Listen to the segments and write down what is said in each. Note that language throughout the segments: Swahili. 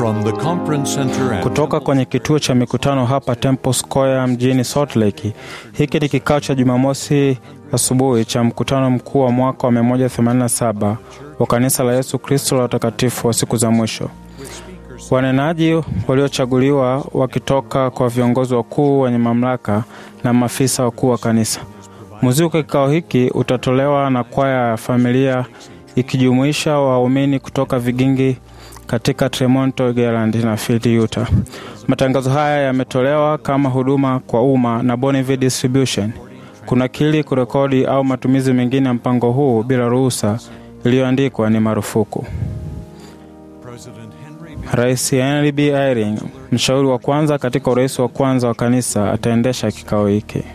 From the conference center at kutoka kwenye kituo cha mikutano hapa Temple Square mjini Salt Lake. Hiki ni kikao cha Jumamosi asubuhi cha mkutano mkuu wa mwaka wa 187 wa kanisa la Yesu Kristo la watakatifu wa siku za mwisho. Wanenaji waliochaguliwa wakitoka kwa viongozi wakuu wenye mamlaka na maafisa wakuu wa kanisa. Muziki wa kikao hiki utatolewa na kwaya ya familia ikijumuisha waumini kutoka vigingi katika Tremonto, Garland na Field, Utah. Matangazo haya yametolewa kama huduma kwa umma na Bonneville Distribution. Kunakili, kurekodi au matumizi mengine ya mpango huu bila ruhusa iliyoandikwa ni marufuku. President Henry B. Rais Henry B. Eyring, mshauri wa kwanza katika urais wa kwanza wa kanisa, ataendesha kikao hiki.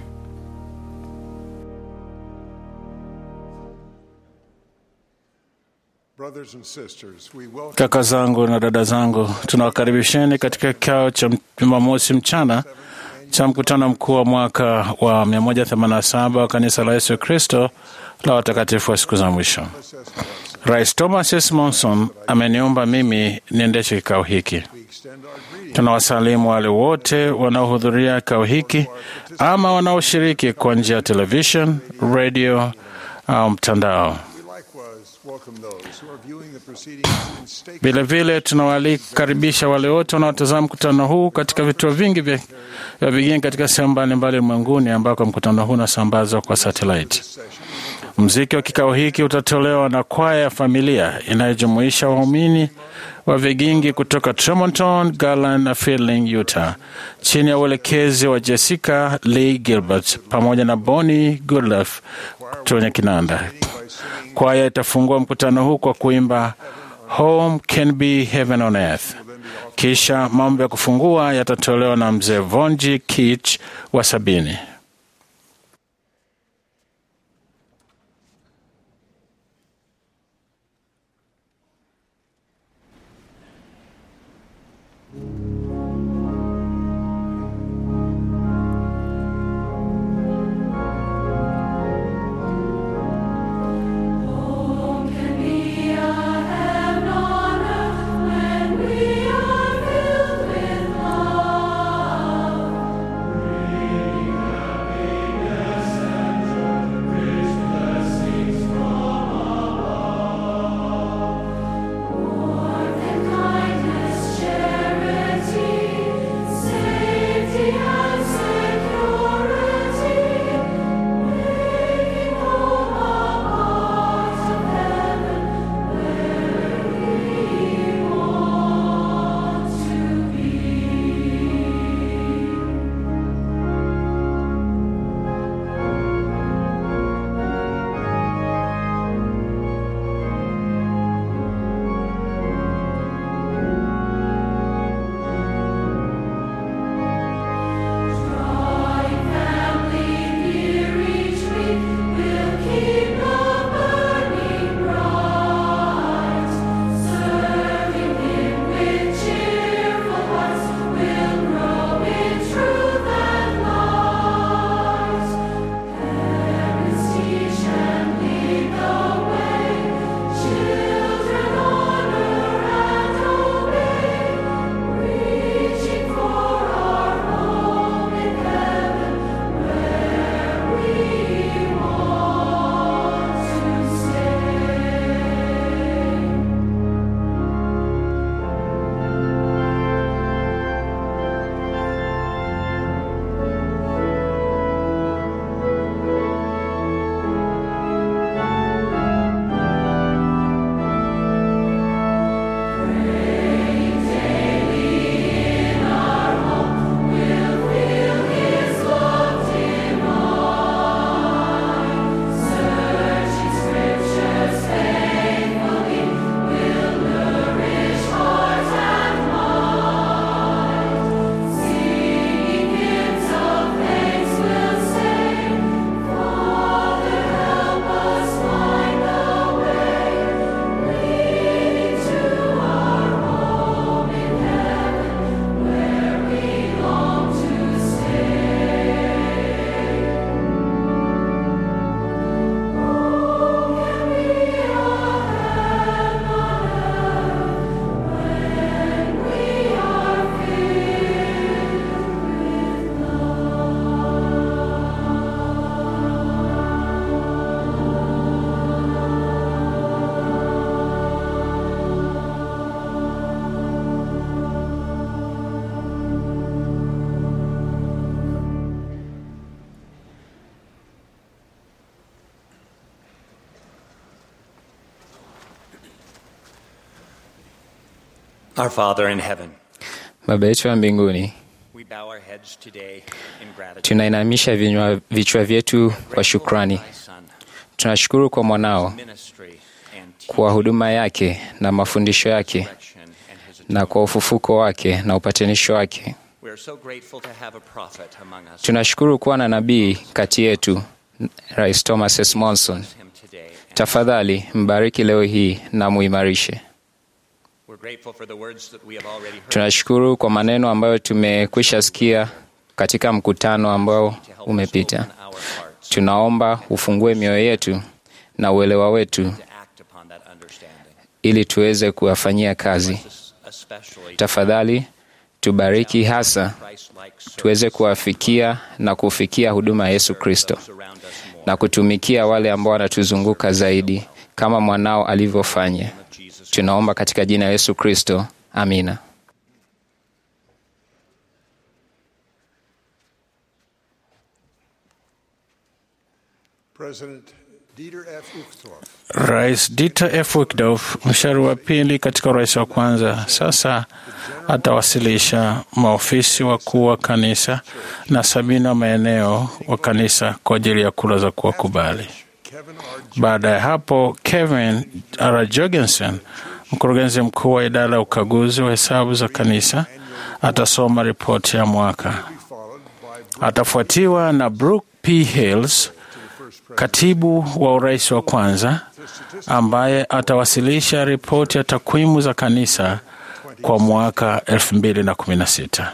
Brothers and sisters, we welcome Kaka zangu na dada zangu, tunawakaribisheni katika kikao cha Jumamosi mchana cha mkutano mkuu wa mwaka wa 187 wa kanisa la Yesu Kristo la watakatifu wa siku za mwisho. Rais Thomas S. Monson ameniomba mimi niendeshe kikao hiki. we extend our greeting Tunawasalimu wale wote wanaohudhuria kikao hiki ama wanaoshiriki kwa njia ya television, radio au mtandao. We likewise welcome those who are viewing the proceedings in state Vilevile tunawalikaribisha wale wote wanaotazama mkutano huu katika vituo vingi vya vya vigeni katika sehemu mbalimbali ulimwenguni ambako mkutano huu unasambazwa kwa satellite. Mziki wa kikao hiki utatolewa na kwaya ya familia inayojumuisha waumini wa vigingi kutoka Tremonton, Garland na Fielding, Utah, chini ya uelekezi wa Jessica Lee Gilbert pamoja na Bonnie Goodlove kwenye kinanda. Kwaya itafungua mkutano huu kwa kuimba Home Can Be Heaven on Earth. Kisha mambo ya kufungua yatatolewa na mzee Vonji Kich wa sabini. When we are filled with love, Our Father in heaven, Baba yetu wa mbinguni, we bow our heads today in gratitude tunainamisha vinywa- vichwa vyetu kwa shukrani. for thy Son, Tunashukuru kwa mwanao, ministry and kwa huduma yake na mafundisho yake, direction and his na kwa ufufuko wake na upatanisho wake. We are so grateful to have a prophet among us. Tunashukuru kuwa na nabii kati yetu, Rais Thomas S. Monson. Bless him today. And Tafadhali mbariki leo hii na muimarishe. we're grateful for the words that we have already heard Tunashukuru kwa maneno ambayo tumekwisha sikia katika mkutano ambao to help us umepita. open our hearts Tunaomba ufungue mioyo yetu na uelewa wetu to act upon that understanding. ili tuweze kuwafanyia kazi. Bless us especially Tafadhali tubariki hasa Christ-like tuweze kuwafikia na kufikia huduma ya Yesu Kristo those around us more. na kutumikia wale ambao wanatuzunguka zaidi kama mwanao alivyofanya. of Jesus Tunaomba katika jina la Yesu Kristo, amina. President Dieter F. Uchtdorf Rais Dieter F. Uchtdorf, mshauri wa pili katika urais wa kwanza, sasa atawasilisha maofisi wakuu wa kanisa na sabini wa maeneo wa kanisa kwa ajili ya kura za kuwakubali. Kevin R. Baada ya hapo, Kevin R. Jorgensen, mkurugenzi mkuu wa idara ya ukaguzi wa hesabu za kanisa, atasoma ripoti ya mwaka. followed by Atafuatiwa na Brooke P. Hills, katibu wa urais wa kwanza, ambaye atawasilisha ripoti ya takwimu za kanisa kwa mwaka 2016.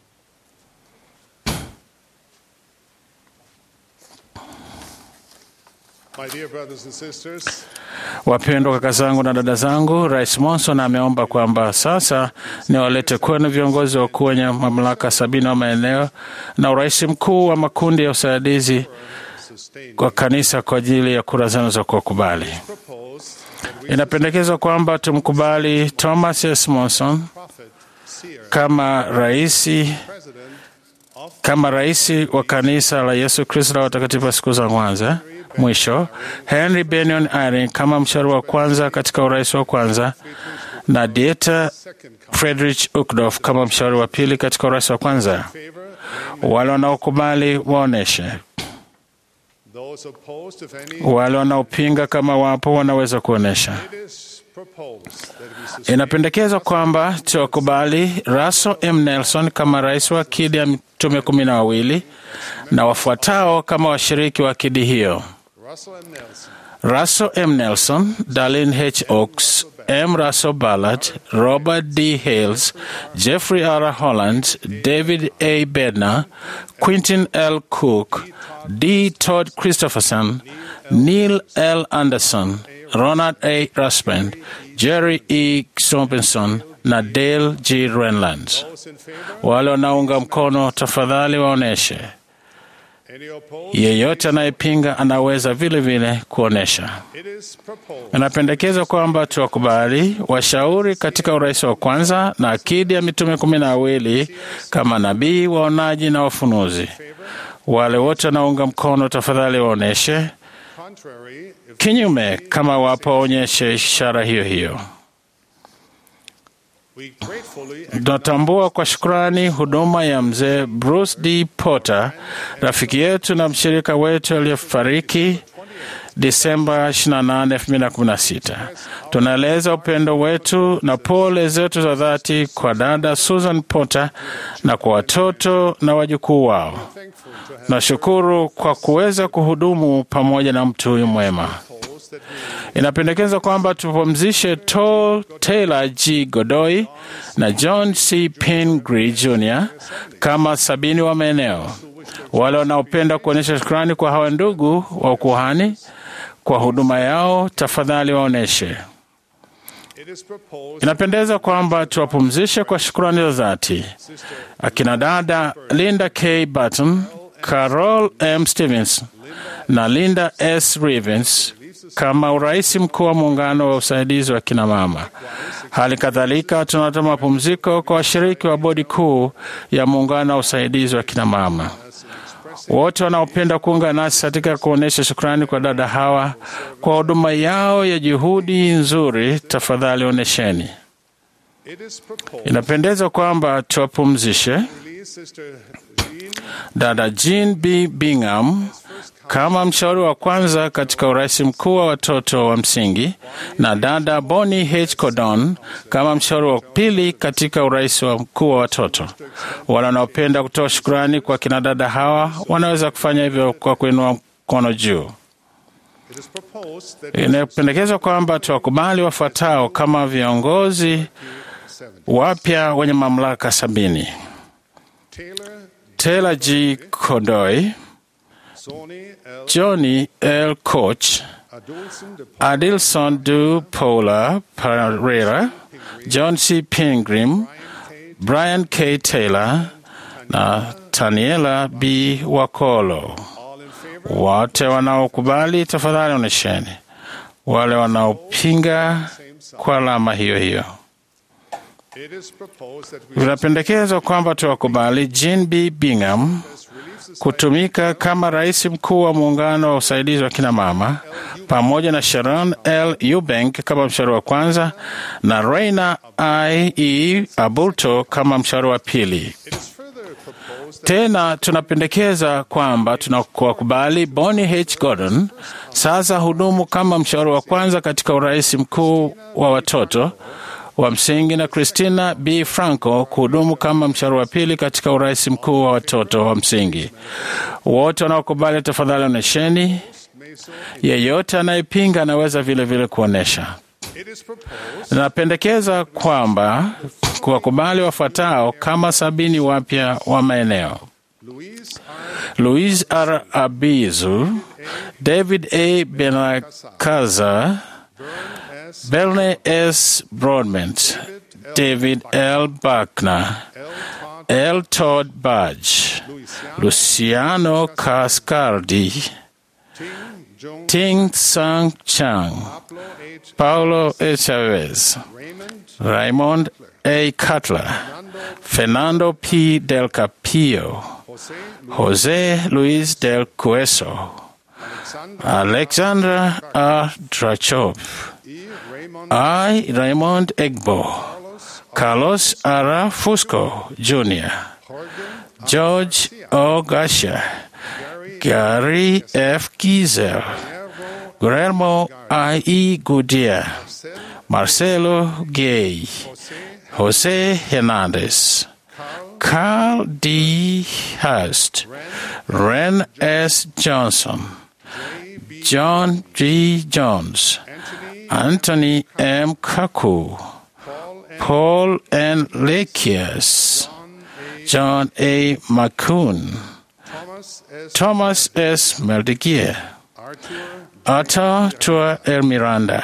my dear brothers and sisters. Wapendwa kaka zangu na dada zangu, Rais Monson ameomba kwamba sasa niwalete kwenu viongozi wakuu wenye mamlaka sabini wa maeneo na urais mkuu wa makundi ya usaidizi Sustained kwa kanisa kwa ajili ya kura zenu za kuwakubali. proposed that we Inapendekezwa kwamba tumkubali Thomas S. Monson prophet seer kama raisi president of kama rais wa kanisa la Yesu Kristo la watakatifu wa siku za kwanza. Mwisho, Henry Benion Eyring kama mshauri wa kwanza katika urais wa kwanza na Dieter second Friedrich Uchtdorf kama mshauri wa pili katika urais wa kwanza. favor. Wale wanaokubali waoneshe, Those opposed, if any, wale wanaopinga kama wapo wanaweza kuonesha. it is proposed that we sustain Inapendekezwa kwamba tuwakubali Russell M. Nelson kama rais wa akidi ya mitume kumi na wawili na wafuatao kama washiriki wa akidi hiyo: Russell M. Nelson, Russell M. Nelson, Darlene H. Oaks, M. Russell Ballard, Robert D. Hales, Jeffrey R. Holland, David A. Bednar, Quentin L. Cook, D. Todd Christopherson, Neil L. Anderson, Ronald A. Raspin, Jerry E. Robinson na Dale G. Renlands. those in favor, Wale wanaunga mkono tafadhali waoneshe. any opposed, Yeyote anayepinga anaweza vile vile kuonesha. it is proposed Inapendekezwa kwamba tuwakubali washauri katika urais wa kwanza na akidi ya mitume kumi na wawili kama nabii, waonaji na wafunuzi. Wale wote wanaunga mkono tafadhali waoneshe, contrary if kinyume kama wapo waonyeshe ishara hiyo hiyo. we gratefully Tunatambua kwa shukrani huduma ya mzee Bruce D. Potter, rafiki yetu na mshirika wetu aliyefariki Disemba 28, 2016. Tunaeleza upendo wetu na pole zetu za dhati kwa dada Susan Potter na kwa watoto na wajukuu wao. thankful to have Nashukuru kwa kuweza kuhudumu pamoja na mtu huyu mwema. proposed that we Inapendekeza kwamba tupumzishe Tol Taylor G. Godoy na John C. Pingree Jr. kama sabini wa maeneo. Wale wanaopenda kuonyesha shukrani kwa hawa ndugu wa ukuhani kwa huduma yao, tafadhali waonyeshe. it is proposed Inapendeza kwamba tuwapumzishe kwa shukrani za dhati akina dada Linda K. Button, Carol M. Stevens na Linda S. Rivens kama urais mkuu wa muungano wa usaidizi wa kina mama. Hali kadhalika tunatoa mapumziko kwa washiriki wa bodi kuu ya muungano wa usaidizi wa kina mama. Wote wanaopenda kuunga nasi katika kuonyesha shukrani kwa dada hawa kwa huduma yao ya juhudi nzuri, tafadhali onesheni. It is proposed Inapendeza kwamba tuwapumzishe release Sister Jean dada Jean B. Bingham kama mshauri wa kwanza katika urais mkuu wa watoto wa msingi na dada Bonnie H. Cordon kama mshauri wa pili katika urais wa mkuu wa watoto. Wale wanaopenda kutoa shukrani kwa kina dada hawa wanaweza kufanya hivyo kwa kuinua mkono juu. It is proposed that Inapendekezwa kwamba tuwakubali wafuatao kama viongozi wapya wenye mamlaka sabini: Taylor Taylor G. Kodoy, Sony L. Johnny L. Koch, Adolson de Adilson Du Paula Pereira, John C. Pingree, Brian K. Taylor na Taniela B. Wakolo. all in favor. Wote wanaokubali tafadhali onesheni. Wale wanaopinga kwa alama hiyo hiyo. It is proposed that we Vinapendekezwa kwamba tuwakubali Jean B. Bingham kutumika kama rais mkuu wa muungano wa usaidizi wa kina mama pamoja na Sharon L. Eubank kama mshauri wa kwanza na Reina I. E. Abulto kama mshauri wa pili. It is further proposed that Tena tunapendekeza kwamba tunawakubali Bonnie H. Gordon sasa hudumu kama mshauri wa kwanza katika urais mkuu wa watoto wa msingi na Christina B. Franco kuhudumu kama mshauri wa pili katika urais mkuu wa watoto wa msingi. Wote wanaokubali tafadhali onesheni. Yeyote anayepinga anaweza vile vile kuonyesha. it is proposed Napendekeza kwamba kuwakubali wafuatao kama sabini wapya wa maeneo: Louise Louise R. Abizu, David A. Benakaza, S. Berne S. Broadbent, David L. Buckner, L. Todd Budge, Luciano Cascardi, Joan Ting Sang Chang, Pablo H. Paulo E. Chavez, Raymond Raymond A. Cutler, Fernando P. Del Capillo, Jose Jose Luis del Cueso, Alexander Alexandra R. Drachov, E. Raymond I. Raymond Egbo, Carlos R. Fusco Jr., Jorgen George O. Gasha, Gary F. Gizel, Guillermo I. E. Goodyear, Marcelo Gay, Jose Hernandez, Carl D. Hurst, Ren S. Johnson, John G. Jones, Anthony M. Kaku, Paul N. Lekias, John A. McCoon, Thomas S. Thomas S. Meldigier, Arthur Arthur Tua El Miranda,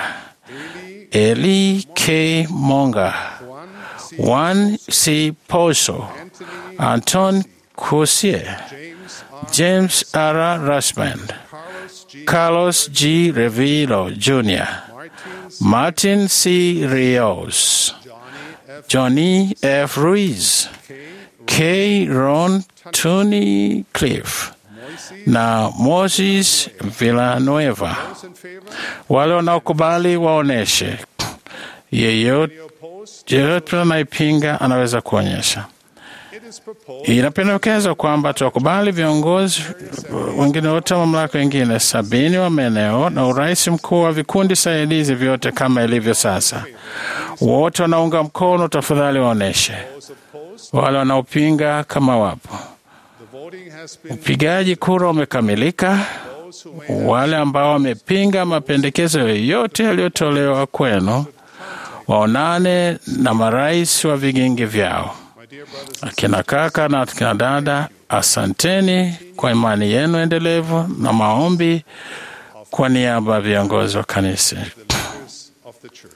Eli K. Monga, Juan C. Pozo, Anton Cossier, James R. James R. Rasband, Carlos G. Carlos G. Revilo Jr., Martins Martin C. Rios, Johnny F. Johnny F. Ruiz, K. Ron Tony Cliff na Moses Villanueva. Those in favor? Wale wanaokubali waoneshe. Yeyote Opposed? yeyote anayepinga anaweza kuonyesha. It is proposed Inapendekezwa kwamba tuwakubali viongozi wengine wote wa mamlaka wengine sabini wa maeneo na urais mkuu wa vikundi saidizi vyote kama ilivyo sasa. Wote wanaunga mkono, tafadhali waoneshe. those opposed. Wale wanaopinga kama wapo. The voting has been Upigaji kura umekamilika. those who may Wale ambao wamepinga mapendekezo yoyote yaliyotolewa kwenu waonane na marais wa vigingi vyao. my dear brothers Akina kaka na akina dada, asanteni kwa imani yenu endelevu na maombi kwa niaba ya viongozi wa kanisa. the leaders of the church.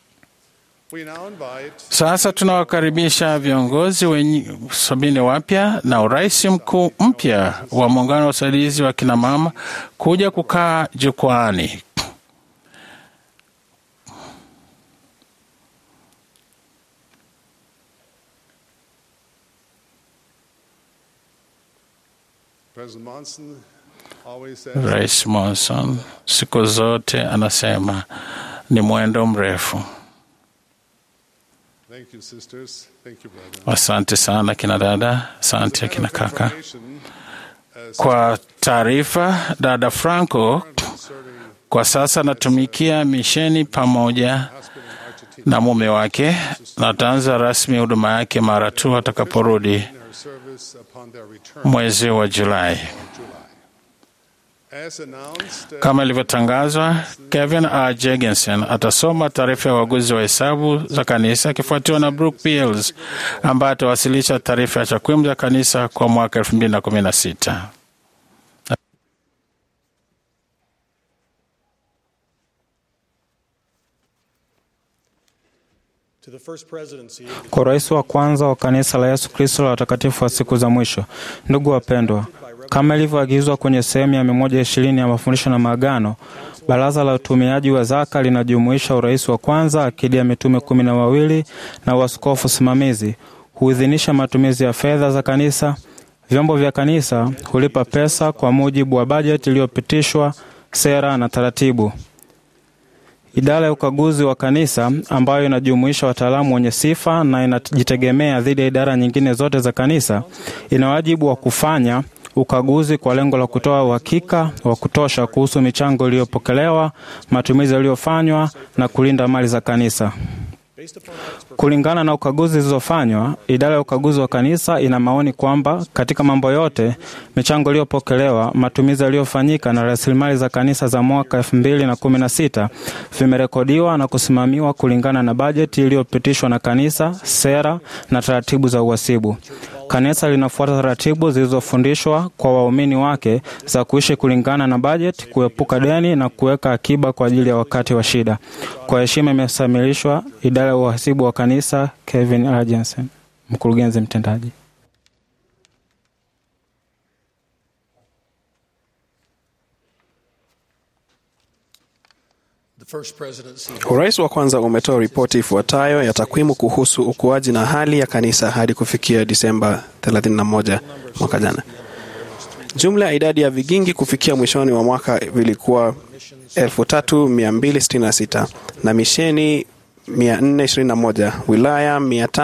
We now invite Sasa tunawakaribisha viongozi wenye sabini wapya na urais mkuu mpya wa muungano wa usaidizi wa kina mama kuja kukaa jukwaani. President Monson always says Rais Monson siku zote anasema ni mwendo mrefu. Thank you, sisters. Thank you, brother. Asante sana kina dada, asante kina kaka. Information, uh, Kwa taarifa, dada Franco kwa sasa anatumikia misheni pamoja na mume wake na ataanza rasmi huduma yake mara tu atakaporudi her service upon their return mwezi wa Julai. as announced uh, Kama ilivyotangazwa, Kevin R. Jorgensen atasoma taarifa ya uaguzi wa hesabu za kanisa akifuatiwa na Brooke Beals ambaye atawasilisha taarifa ya takwimu za kanisa kwa mwaka 2016. To the first presidency of the Kwa rais wa kwanza wa kanisa la Yesu Kristo la watakatifu wa siku za mwisho, ndugu wapendwa, kama ilivyoagizwa kwenye sehemu ya 120 ya mafundisho na maagano, baraza la utumiaji wa zaka linajumuisha urais wa kwanza, akidi ya mitume kumi na wawili na uaskofu simamizi, huidhinisha matumizi ya fedha za kanisa. Vyombo vya kanisa hulipa pesa kwa mujibu wa bajeti iliyopitishwa, sera na taratibu. Idara ya ukaguzi wa kanisa ambayo inajumuisha wataalamu wenye sifa na inajitegemea dhidi ya idara nyingine zote za kanisa ina wajibu wa kufanya ukaguzi kwa lengo la kutoa uhakika wa kutosha kuhusu michango iliyopokelewa, matumizi yaliyofanywa na kulinda mali za kanisa. based upon audits Kulingana na ukaguzi zilizofanywa, idara ya ukaguzi wa kanisa ina maoni kwamba katika mambo yote, michango iliyopokelewa, matumizi yaliyofanyika na rasilimali za kanisa za mwaka 2016 vimerekodiwa na kusimamiwa kulingana na bajeti iliyopitishwa na kanisa, sera na taratibu za uhasibu. Kanisa linafuata taratibu zilizofundishwa kwa waumini wake za kuishi kulingana na bajeti, kuepuka deni na kuweka akiba kwa ajili ya wakati wa shida. Kwa heshima imesamilishwa idara ya uhasibu wa kanisa, Kevin R. Jensen, mkurugenzi mtendaji. the first presidency Urais wa kwanza umetoa ripoti ifuatayo ya takwimu kuhusu ukuaji na hali ya kanisa hadi kufikia Disemba 31 mwaka jana. Jumla ya idadi ya vigingi kufikia mwishoni wa mwaka vilikuwa 3266 na misheni 421, wilaya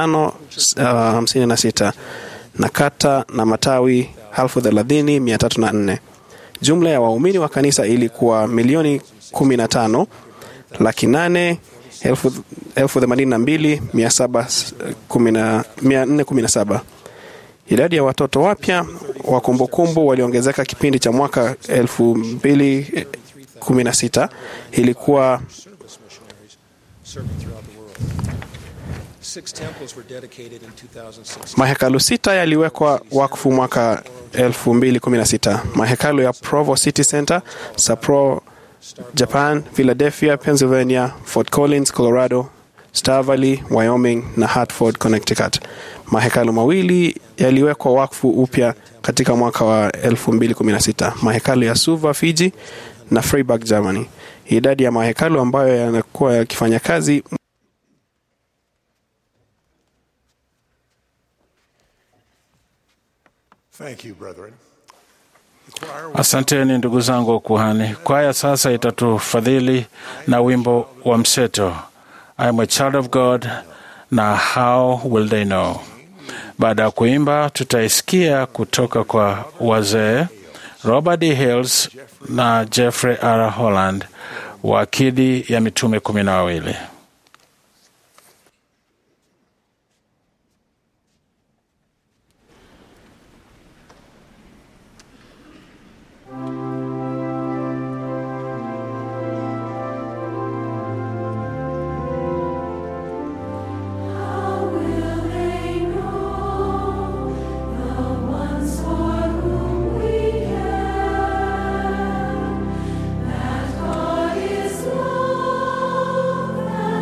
556 na kata na matawi 30304. Jumla ya waumini wa kanisa ilikuwa milioni 15 laki nane elfu elfu themanini na mbili mia saba kumi na- mia nne kumi na saba. Idadi ya watoto wapya wa kumbukumbu waliongezeka kipindi cha mwaka elfu mbili kumi na sita ilikuwa serving throughout the world. Six temples were dedicated in 2016. mahekalu sita yaliwekwa wakfu mwaka 2016 mahekalu ya provo city center sapporo japan philadelphia pennsylvania fort collins colorado star valley wyoming na hartford connecticut mahekalu mawili yaliwekwa wakfu upya katika mwaka wa 2016 mahekalu ya suva fiji na freiburg germany idadi ya mahekalu ambayo yanakuwa yakifanya kazi Thank you, brethren. The choir will Asanteni ndugu zangu wa kuhani. Kwaya sasa itatufadhili na wimbo wa mseto I am a child of God na how will they know. Baada ya kuimba, tutaisikia kutoka kwa wazee Robert D. Hills na Jeffrey R. Holland wa akidi ya mitume kumi na wawili. God is love.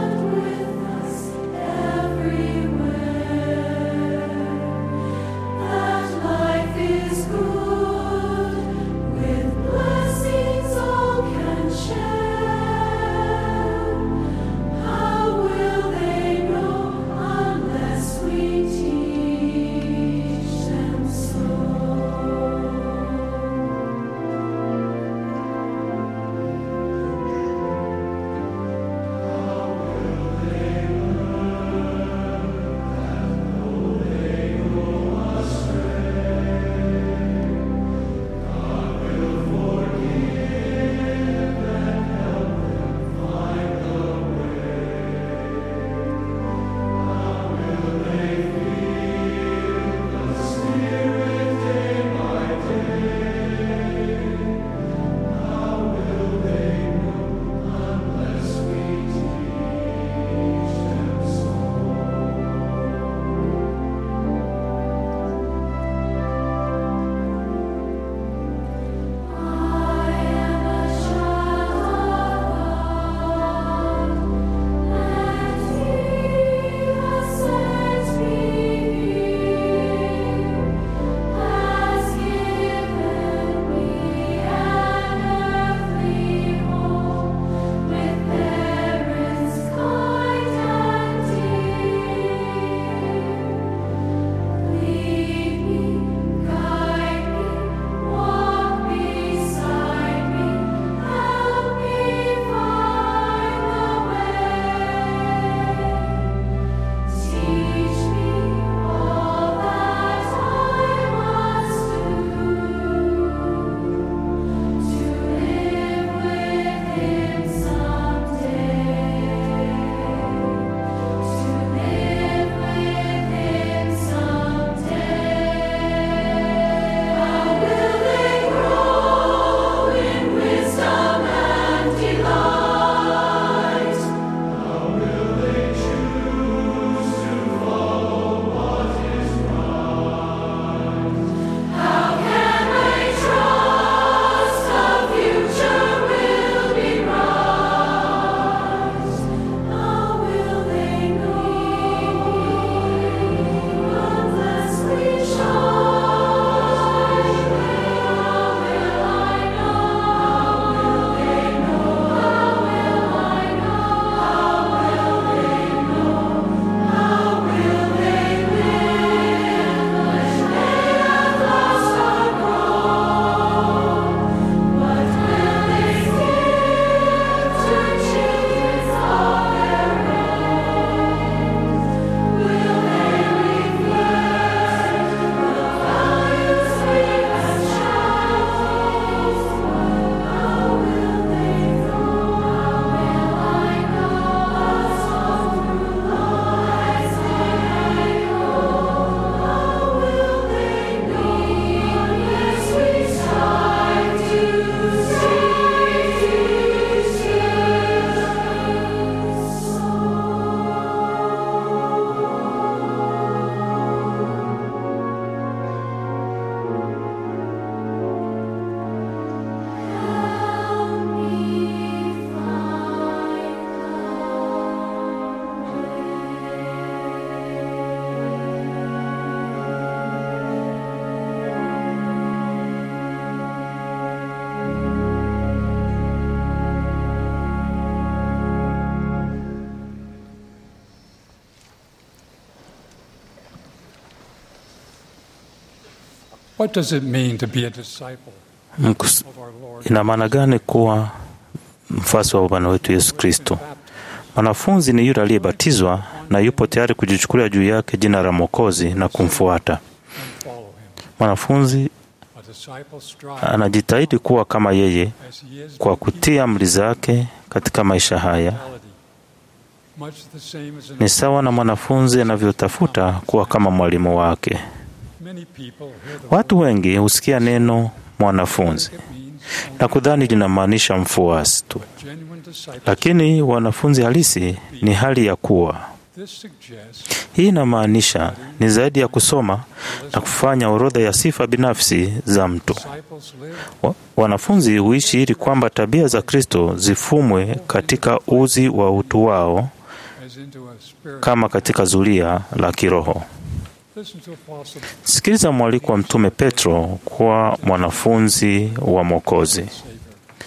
What does it mean to be a disciple Mkus- of our Lord? ina maana gani kuwa mfuasi wa Bwana wetu Yesu Kristo? Mwanafunzi ni yule aliyebatizwa na yupo tayari kujichukulia juu yake jina la Mwokozi na kumfuata. and follow him. Mwanafunzi A disciple strives anajitahidi kuwa kama yeye as he is kwa kutii amri zake katika maisha haya. reality. Much the same as an Ni sawa na mwanafunzi anavyotafuta kuwa kama mwalimu wake. many people hear the Watu wengi husikia neno mwanafunzi word it means na kudhani linamaanisha mfuasi tu, genuine disciple. lakini wanafunzi halisi ni hali ya kuwa. This suggests Hii inamaanisha ni zaidi ya kusoma na kufanya orodha ya sifa binafsi za mtu. disciples live Wa- Wanafunzi huishi ili kwamba tabia za Kristo zifumwe katika uzi wa utu wao as into a spirit. kama katika zulia la kiroho. Listen to Apostle Sikiliza mwaliko wa Mtume Petro kuwa mwanafunzi wa Mwokozi, Savior.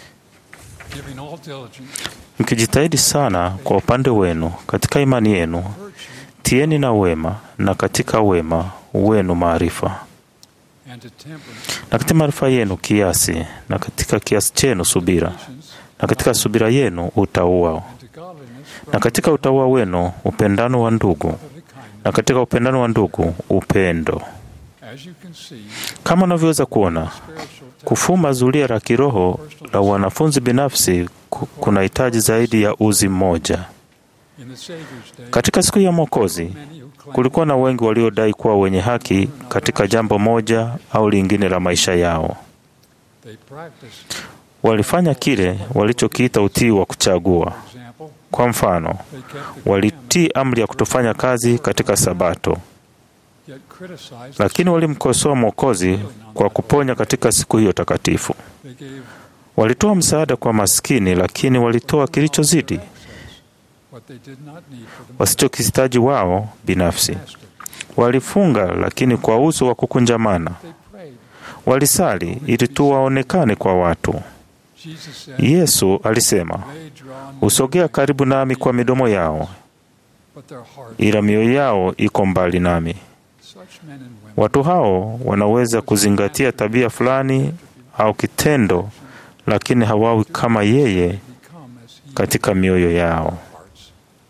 Giving all diligence, mkijitahidi sana kwa upande wenu katika imani yenu, virtue, tieni na wema, na katika wema wenu maarifa, and to temperance, na katika maarifa yenu kiasi, na katika kiasi chenu subira, patience, na katika subira yenu utauwa, and to godliness, na katika utauwa wenu upendano wa ndugu, brotherly kindness. na katika upendano wa ndugu upendo. As you can see, Kama unavyoweza kuona, spiritual kufuma zulia la kiroho la wanafunzi binafsi ku- kunahitaji zaidi ya uzi mmoja. in the Savior's day, Katika siku ya Mwokozi many who claim kulikuwa na wengi waliodai kuwa wenye haki katika jambo moja au lingine la maisha yao. they practice, Walifanya kile walichokiita utii wa kuchagua. for example, Kwa mfano, they kept the commandments, walitii amri ya kutofanya kazi katika Sabato, yet criticized lakini walimkosoa Mwokozi kwa kuponya katika siku hiyo takatifu. they gave Walitoa msaada kwa maskini, lakini walitoa kilichozidi access, what they did not need for the wasichokihitaji wao binafsi. master. Walifunga, lakini kwa uso wa kukunjamana. They prayed. Walisali ili tu waonekane kwa watu. Jesus said, Yesu alisema, they draw near, husogea karibu nami kwa midomo yao, but their heart, ila mioyo yao iko mbali nami. such men and women, Watu hao wanaweza kuzingatia tabia fulani au kitendo, lakini hawawi kama yeye become as he katika mioyo yao. hearts.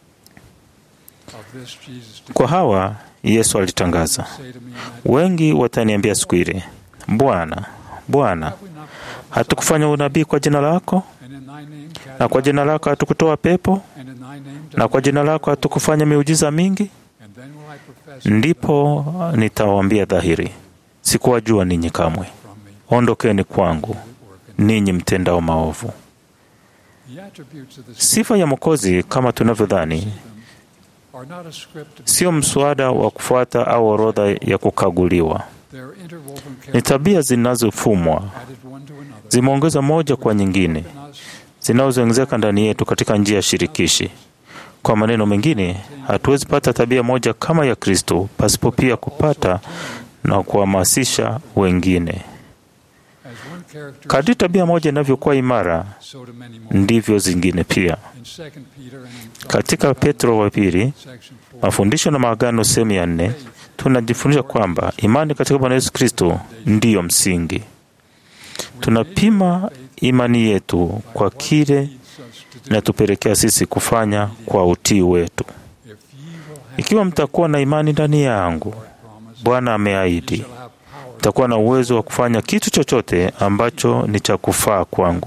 Of this Jesus Kwa hawa Yesu alitangaza, say to me, and wengi wataniambia siku ile, Bwana, Bwana, have we not prophesied, hatukufanya unabii kwa jina lako, and in thy name cast na kwa jina lako hatukutoa pepo, and in thy name na kwa jina lako hatukufanya miujiza mingi? and then will I profess Ndipo nitawaambia dhahiri, sikuwajua ninyi kamwe, from me ondokeni kwangu, that work in ninyi mtendao maovu. the attributes of the Sifa ya Mwokozi kama tunavyodhani are not a script sio mswada wa kufuata au orodha ya kukaguliwa. they are interwoven Ni characters tabia zinazofumwa, added one to another zimeongeza moja kwa nyingine, in us zinazoongezeka ndani yetu katika njia ya shirikishi. Kwa maneno mengine, hatuwezi pata tabia moja kama ya Kristo pasipo pia kupata na kuhamasisha wengine. as one character Kadri tabia moja inavyokuwa imara, so to many more ndivyo zingine pia. in second Peter and in Katika Petro wa pili, section 4 mafundisho na maagano sehemu ya nne, tunajifunza kwamba imani katika Bwana Yesu Kristo ndiyo msingi. Tunapima imani yetu kwa kile leads us to do inatupelekea sisi kufanya kwa utii wetu. if ye will have Ikiwa mtakuwa na imani ndani yangu, promise Bwana ameahidi, shall have power mtakuwa na uwezo wa kufanya kitu chochote ambacho ni cha kufaa kwangu.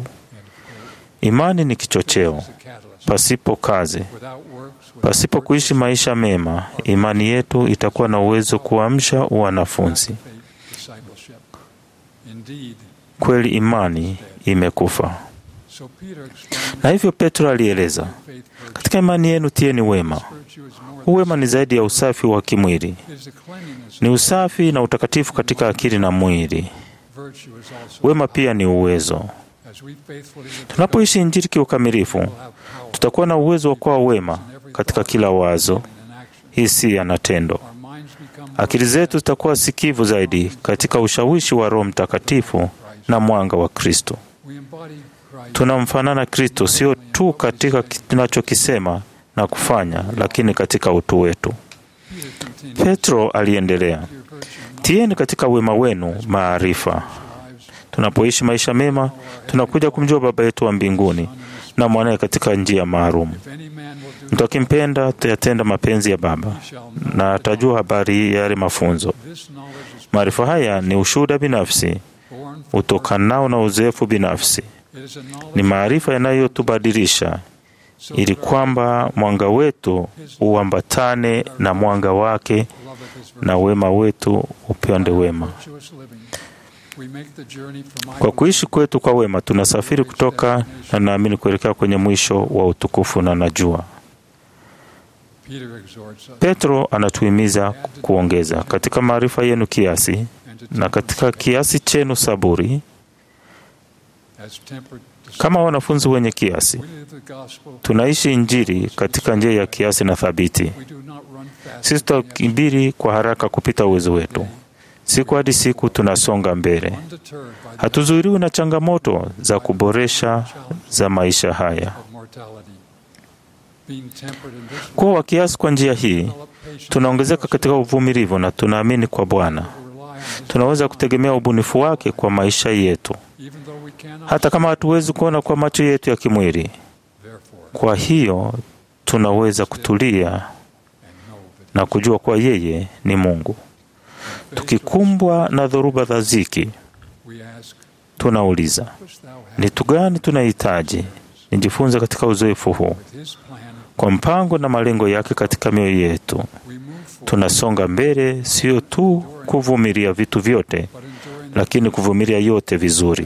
Imani ni kichocheo. as a catalyst Pasipo kazi, without works without pasipo kuishi maisha mema, imani yetu itakuwa na uwezo kuamsha wanafunzi. faith discipleship indeed Kweli imani imekufa. so Peter explained Na hivyo Petro alieleza, faith virtue katika imani yenu tieni wema. virtue is more Huu wema ni zaidi ya usafi wa kimwili, than is the cleanliness ni usafi na utakatifu katika akili na mwili. virtue is also Wema pia ni uwezo. as we faithfully live the Tunapoishi Injili kiukamilifu, gospel, we'll have power tutakuwa na uwezo wa kuwa wema katika kila wazo, in action hisia na tendo. our minds become Akili zetu zitakuwa sikivu zaidi katika ushawishi wa Roho Mtakatifu na mwanga wa Kristo. we embody Christ Tunamfanana Kristo sio tu katika tunachokisema na kufanya, lakini katika utu wetu. Peter continued Petro aliendelea, tieni katika wema wenu maarifa. Tunapoishi maisha mema, tunakuja kumjua Baba yetu wa mbinguni na mwanaye katika njia maalum. Mtu akimpenda atayatenda mapenzi ya Baba na atajua habari ya yale mafunzo. Maarifa haya ni ushuhuda binafsi utokanao na uzoefu binafsi. Ni maarifa yanayotubadilisha ili kwamba mwanga wetu uambatane na mwanga wake na wema wetu upende wema. Kwa kuishi kwetu kwa wema, tunasafiri kutoka na naamini kuelekea kwenye mwisho wa utukufu, na najua Petro anatuhimiza kuongeza katika maarifa yenu kiasi, na katika kiasi chenu saburi. Kama wanafunzi wenye kiasi, tunaishi Injili katika njia ya kiasi na thabiti. Sisi tutakibiri kwa haraka kupita uwezo wetu. Siku hadi siku tunasonga mbele, hatuzuiriwi na changamoto za kuboresha za maisha haya. Kuwa wa kiasi kwa njia hii, tunaongezeka katika uvumilivu na tunaamini kwa Bwana tunaweza kutegemea ubunifu wake kwa maisha yetu, hata kama hatuwezi kuona kwa macho yetu ya kimwili. Kwa hiyo tunaweza kutulia na kujua kuwa yeye ni Mungu. Tukikumbwa na dhoruba za ziki, tunauliza ni tu gani tunahitaji nijifunze katika uzoefu huu. Kwa mpango na malengo yake katika mioyo yetu, tunasonga mbele, sio tu kuvumilia vitu vyote, lakini kuvumilia yote vizuri.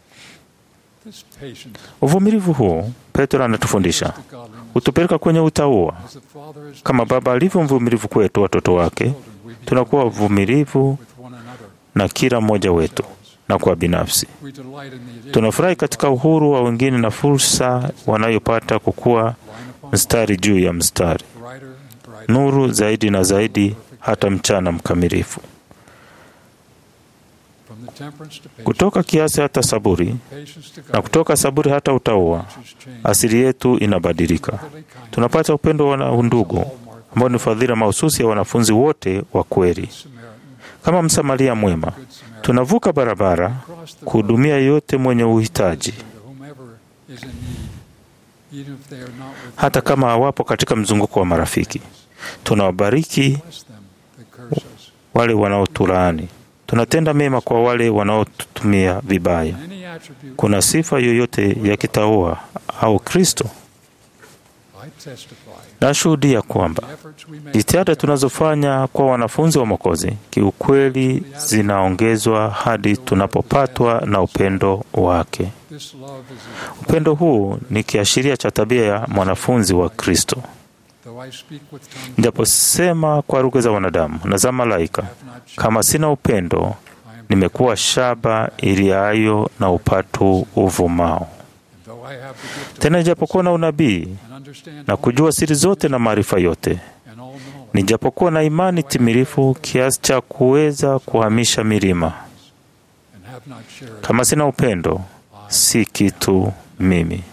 Uvumilivu huu, Petro anatufundisha, hutupeleka kwenye utauwa. Kama Baba alivyo mvumilivu kwetu watoto wake, tunakuwa wavumilivu na kila mmoja wetu na kwa binafsi. Tunafurahi katika uhuru wa wengine na fursa wanayopata kukuwa mstari juu ya mstari, nuru zaidi na zaidi, hata mchana mkamilifu. Kutoka kiasi hata saburi, na kutoka saburi hata utauwa, asili yetu inabadilika. Tunapata upendo wa undugu ambao ni fadhila mahususi ya wanafunzi wote wa kweli. Kama Msamaria mwema, tunavuka barabara kuhudumia yote mwenye uhitaji, hata kama hawapo katika mzunguko wa marafiki. Tunawabariki wale wanaotulaani, tunatenda mema kwa wale wanaotutumia vibaya. Kuna sifa yoyote ya kitaua au Kristo? Nashuhudia kwamba jitihada tunazofanya kwa wanafunzi wa Mwokozi kiukweli zinaongezwa hadi tunapopatwa na upendo wake. Upendo huu ni kiashiria cha tabia ya mwanafunzi wa Kristo. Nijaposema kwa lugha za wanadamu na za malaika, kama sina upendo, nimekuwa shaba iliayo na upatu uvumao. Tena ijapokuwa na unabii na kujua siri zote na maarifa yote, nijapokuwa na imani timilifu kiasi cha kuweza kuhamisha milima, kama sina upendo, si kitu mimi.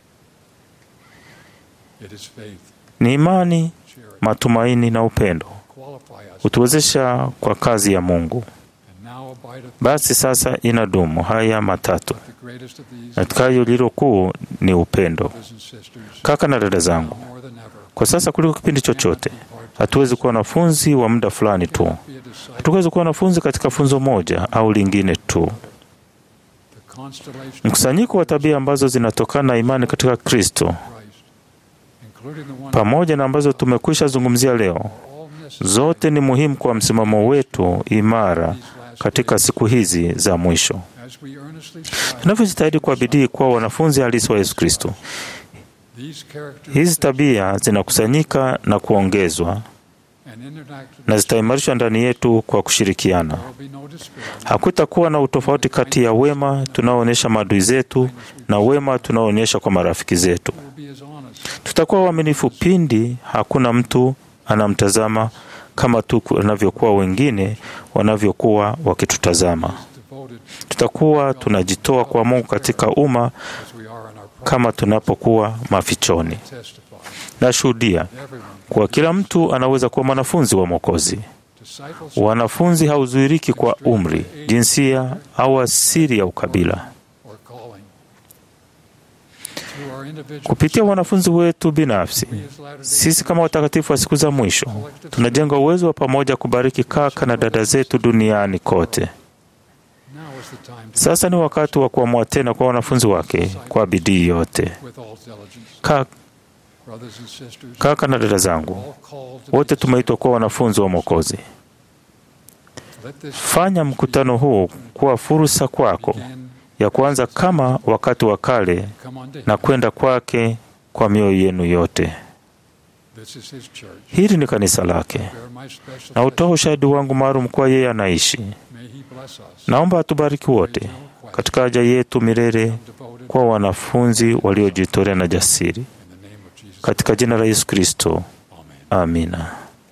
Ni imani, matumaini na upendo hutuwezesha kwa kazi ya Mungu. Basi sasa inadumu haya matatu, na kayo lilo kuu ni upendo. Kaka na dada zangu, kwa sasa kuliko kipindi chochote, hatuwezi kuwa wanafunzi wa muda fulani tu. Hatuwezi kuwa wanafunzi katika funzo moja au lingine tu. Mkusanyiko wa tabia ambazo zinatokana na imani katika Kristo, pamoja na ambazo tumekwisha zungumzia leo, zote ni muhimu kwa msimamo wetu imara katika siku hizi za mwisho. Tunavyojitahidi kwa bidii kuwa wanafunzi halisi wa Yesu Kristo, hizi tabia zinakusanyika na kuongezwa na zitaimarishwa ndani yetu kwa kushirikiana. Hakutakuwa na utofauti kati ya wema tunaoonyesha maadui zetu na wema tunaoonyesha kwa marafiki zetu. Tutakuwa waaminifu pindi hakuna mtu anamtazama kama tu wanavyokuwa wengine wanavyokuwa wakitutazama. Tutakuwa tunajitoa kwa Mungu katika umma kama tunapokuwa mafichoni. testify. Nashuhudia Everyone, kuwa kila mtu anaweza kuwa mwanafunzi wa Mwokozi. disciples Wanafunzi hauzuiriki kwa umri, jinsia au asili ya ukabila. or calling. Through our individual Kupitia wanafunzi wetu binafsi, sisi kama watakatifu wa siku za mwisho tunajenga uwezo wa pamoja kubariki kaka na dada zetu duniani kote. now is the time to Sasa ni wakati wa kuamua tena kwa wanafunzi wake kwa bidii yote. with all diligence. Ka, Brothers and sisters, kaka na dada zangu, all called to wote tumeitwa kuwa wanafunzi wa Mwokozi. let this Fanya mkutano huu kuwa fursa kwako begin ya kuanza kama wakati wa kale come on to na him. kwenda kwake kwa mioyo yenu yote. This is his church. Hili ni kanisa lake, Bear my special na utoa ushahidi wangu maalum kwa yeye anaishi. May he bless us. Naomba atubariki wote katika haja yetu milele Devoted kwa wanafunzi waliojitolea na jasiri, in the name of Jesus. katika jina la Yesu Kristo, Amen. amina.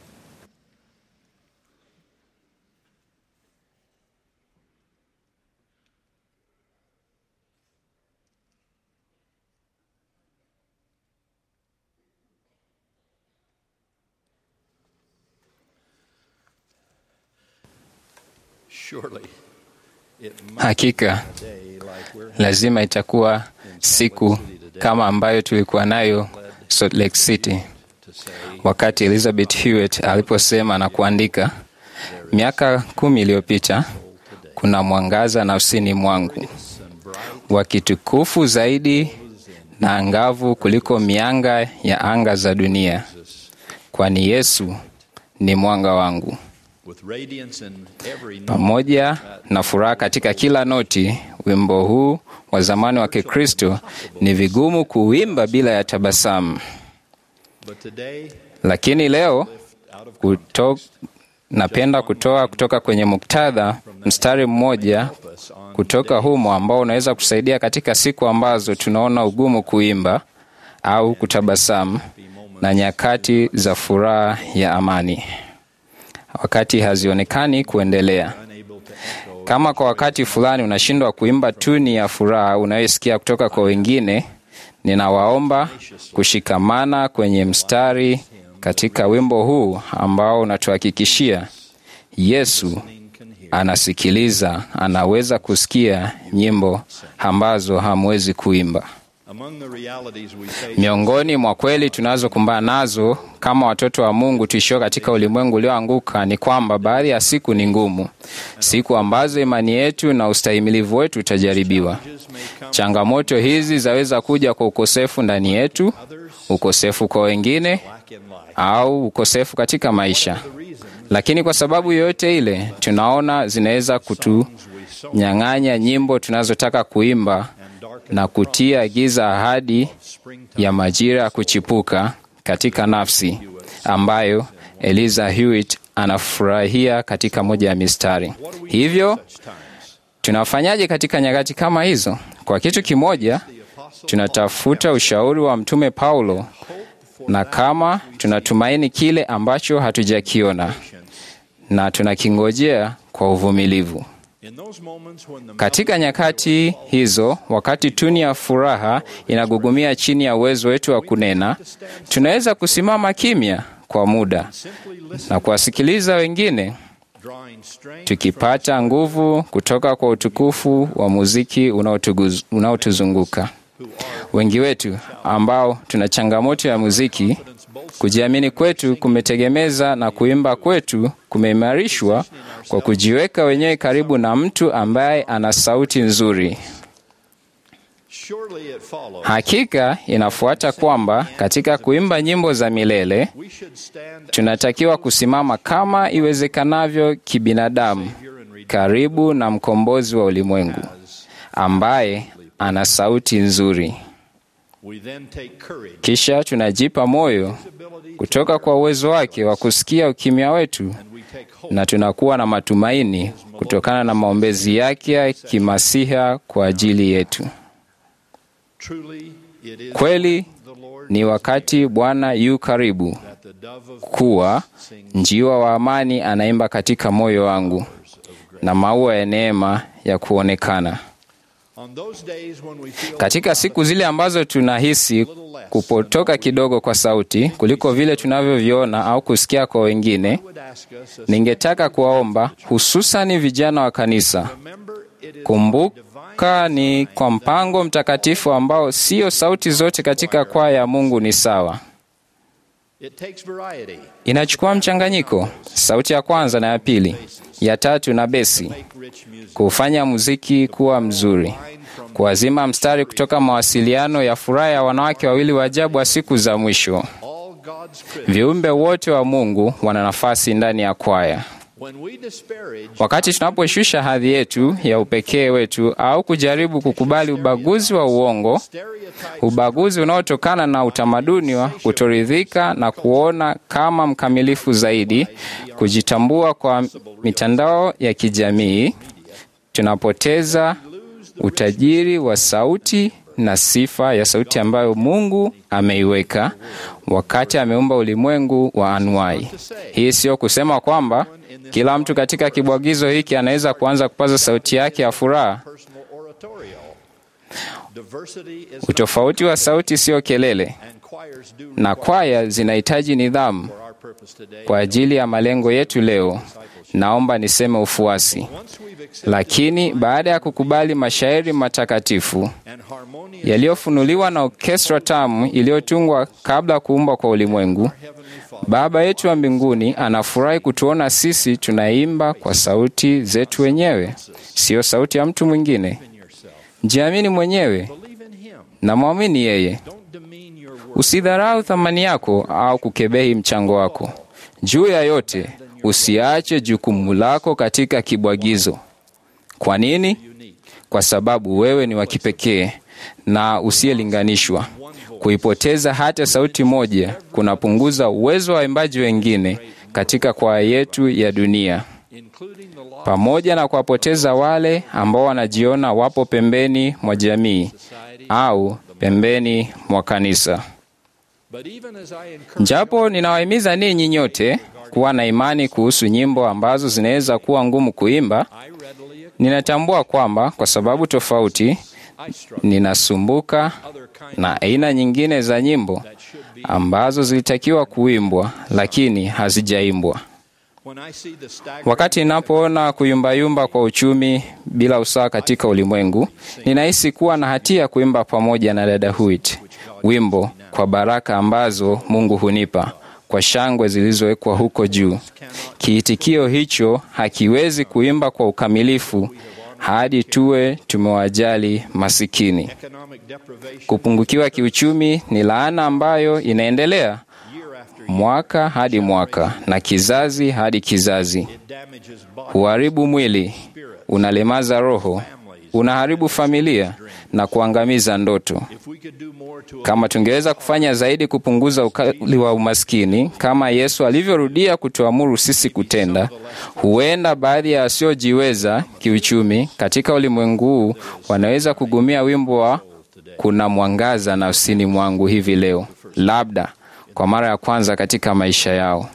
Surely it must Hakika be like we're lazima itakuwa siku kama ambayo tulikuwa nayo Salt Lake City to say wakati Elizabeth Hewitt aliposema na kuandika, miaka kumi iliyopita kuna mwangaza nafsini mwangu wa kitukufu zaidi na angavu kuliko mianga ya anga za dunia, kwani Yesu ni mwanga wangu. with radiance in every note Pamoja na furaha katika kila noti, wimbo huu wa zamani wa Kikristo ni vigumu kuimba bila ya tabasamu, but today lakini leo kuto, napenda kutoa kutoka kwenye muktadha mstari mmoja us on kutoka humo ambao unaweza kusaidia katika siku ambazo tunaona ugumu kuimba au kutabasamu na nyakati za furaha ya amani, wakati hazionekani kuendelea. unable to echo Kama kwa wakati fulani unashindwa kuimba tuni ya furaha unayosikia kutoka kwa wengine, ninawaomba kushikamana kwenye mstari katika wimbo huu ambao unatuhakikishia Yesu anasikiliza, anaweza kusikia nyimbo ambazo hamwezi kuimba. among the realities we face Miongoni mwa kweli tunazokumbana nazo kama watoto wa Mungu tuishio katika ulimwengu ulioanguka ni kwamba baadhi ya siku ni ngumu, siku ambazo imani yetu na ustahimilivu wetu utajaribiwa. Changamoto hizi zaweza kuja kwa ukosefu ndani yetu, ukosefu kwa wengine, lack in life au ukosefu katika maisha. Lakini kwa sababu yoyote ile, tunaona zinaweza kutunyang'anya nyimbo tunazotaka kuimba na kutia giza ahadi ya majira ya kuchipuka katika nafsi ambayo Eliza Hewitt anafurahia katika moja ya mistari. Hivyo tunafanyaje katika nyakati kama hizo? Kwa kitu kimoja, tunatafuta ushauri wa Mtume Paulo, na kama tunatumaini kile ambacho hatujakiona na tunakingojea kwa uvumilivu. in those moments when the Katika nyakati hizo, wakati tuni ya furaha inagugumia chini ya uwezo wetu wa kunena, tunaweza kusimama kimya kwa muda na kuwasikiliza wengine, drawing strength tukipata nguvu kutoka kwa utukufu wa muziki unaotuguz- unaotuzunguka. Wengi wetu ambao tuna changamoto ya muziki, kujiamini kwetu kumetegemeza na kuimba kwetu kumeimarishwa kwa kujiweka wenyewe karibu na mtu ambaye ana sauti nzuri. surely it follows Hakika inafuata kwamba katika kuimba nyimbo za milele we should stand tunatakiwa kusimama kama iwezekanavyo kibinadamu karibu na mkombozi wa ulimwengu ambaye ana sauti nzuri. we then take courage Kisha tunajipa moyo kutoka kwa uwezo wake wa kusikia ukimya wetu, we take hope na tunakuwa na matumaini kutokana na maombezi yake ya kimasiha kwa ajili yetu. truly it is Kweli the Lord ni wakati Bwana yu karibu that the dove of kuwa njiwa wa amani anaimba katika moyo wangu na maua ya neema ya kuonekana. On those days when we feel Katika siku zile ambazo tunahisi kupotoka kidogo kwa sauti kuliko vile tunavyoviona au kusikia kwa wengine, would ask us, as ningetaka kuwaomba hususani vijana wa kanisa, remember it is kumbuka ni kwa mpango mtakatifu ambao sio sauti zote katika kwaya ya Mungu ni sawa. it takes variety Inachukua mchanganyiko, sauti ya kwanza na ya pili, ya tatu na besi, make rich music. kufanya muziki kuwa mzuri, kuwazima mstari kutoka mawasiliano ya furaha ya wanawake wawili wa ajabu wa siku za mwisho. All God's critics. Viumbe wote wa Mungu wana nafasi ndani ya kwaya. When we disparage Wakati tunaposhusha hadhi yetu ya upekee wetu au kujaribu kukubali ubaguzi wa uongo, stereotypes ubaguzi unaotokana na utamaduni wa kutoridhika na kuona kama mkamilifu zaidi, kujitambua kwa mitandao ya kijamii, tunapoteza utajiri wa sauti na sifa ya sauti ambayo Mungu ameiweka wakati ameumba ulimwengu wa anuai. Hii sio kusema kwamba kila mtu katika kibwagizo hiki anaweza kuanza kupaza sauti yake ya furaha. personal oratorio. Diversity is Utofauti wa sauti sio kelele, and choirs do na kwaya zinahitaji nidhamu. for our purpose today. Kwa ajili ya malengo yetu leo, naomba niseme ufuasi. Once we've accepted Lakini baada ya kukubali mashairi matakatifu and harmonious yaliyofunuliwa na orkestra tamu iliyotungwa kabla ya kuumbwa kwa ulimwengu, Heavenly Father, Baba yetu wa mbinguni anafurahi kutuona sisi tunaimba kwa sauti zetu wenyewe, siyo sauti ya mtu mwingine. in yourself. Jiamini mwenyewe Believe in Him. na mwamini yeye. Don't demean your work. Usidharau thamani yako au kukebehi mchango wako. Juu ya yote, usiache jukumu lako katika kibwagizo. Kwa nini? Kwa sababu wewe ni wa kipekee na usiyelinganishwa. Kuipoteza hata sauti moja kunapunguza uwezo wa waimbaji wengine katika kwaya yetu ya dunia, including the law pamoja na kuwapoteza wale ambao wanajiona wapo pembeni mwa jamii au pembeni mwa kanisa. But even as I encourage Japo ninawahimiza ninyi nyote kuwa na imani kuhusu nyimbo ambazo zinaweza kuwa ngumu kuimba, I readily ninatambua kwamba kwa sababu tofauti I struggle ninasumbuka other kind na aina nyingine za nyimbo that should be ambazo zilitakiwa kuimbwa lakini hazijaimbwa. when I see the staggering Wakati ninapoona kuyumbayumba kwa uchumi bila usawa katika ulimwengu, ninahisi kuwa na hatia ya kuimba pamoja na dada Huit wimbo kwa baraka ambazo Mungu hunipa kwa shangwe zilizowekwa huko juu. Kiitikio hicho hakiwezi kuimba kwa ukamilifu hadi tuwe tumewajali masikini. economic deprivation Kupungukiwa kiuchumi ni laana ambayo inaendelea year after year mwaka hadi mwaka na kizazi hadi kizazi. it damages body Huharibu mwili, unalemaza roho, unaharibu familia na kuangamiza ndoto. if we could do more to Kama tungeweza kufanya zaidi kupunguza ukali wa umaskini kama Yesu alivyorudia kutuamuru sisi kutenda, huenda baadhi ya wasiojiweza kiuchumi katika ulimwengu huu wanaweza kugumia wimbo wa kuna mwangaza nafsini mwangu hivi leo, labda kwa mara ya kwanza katika maisha yao.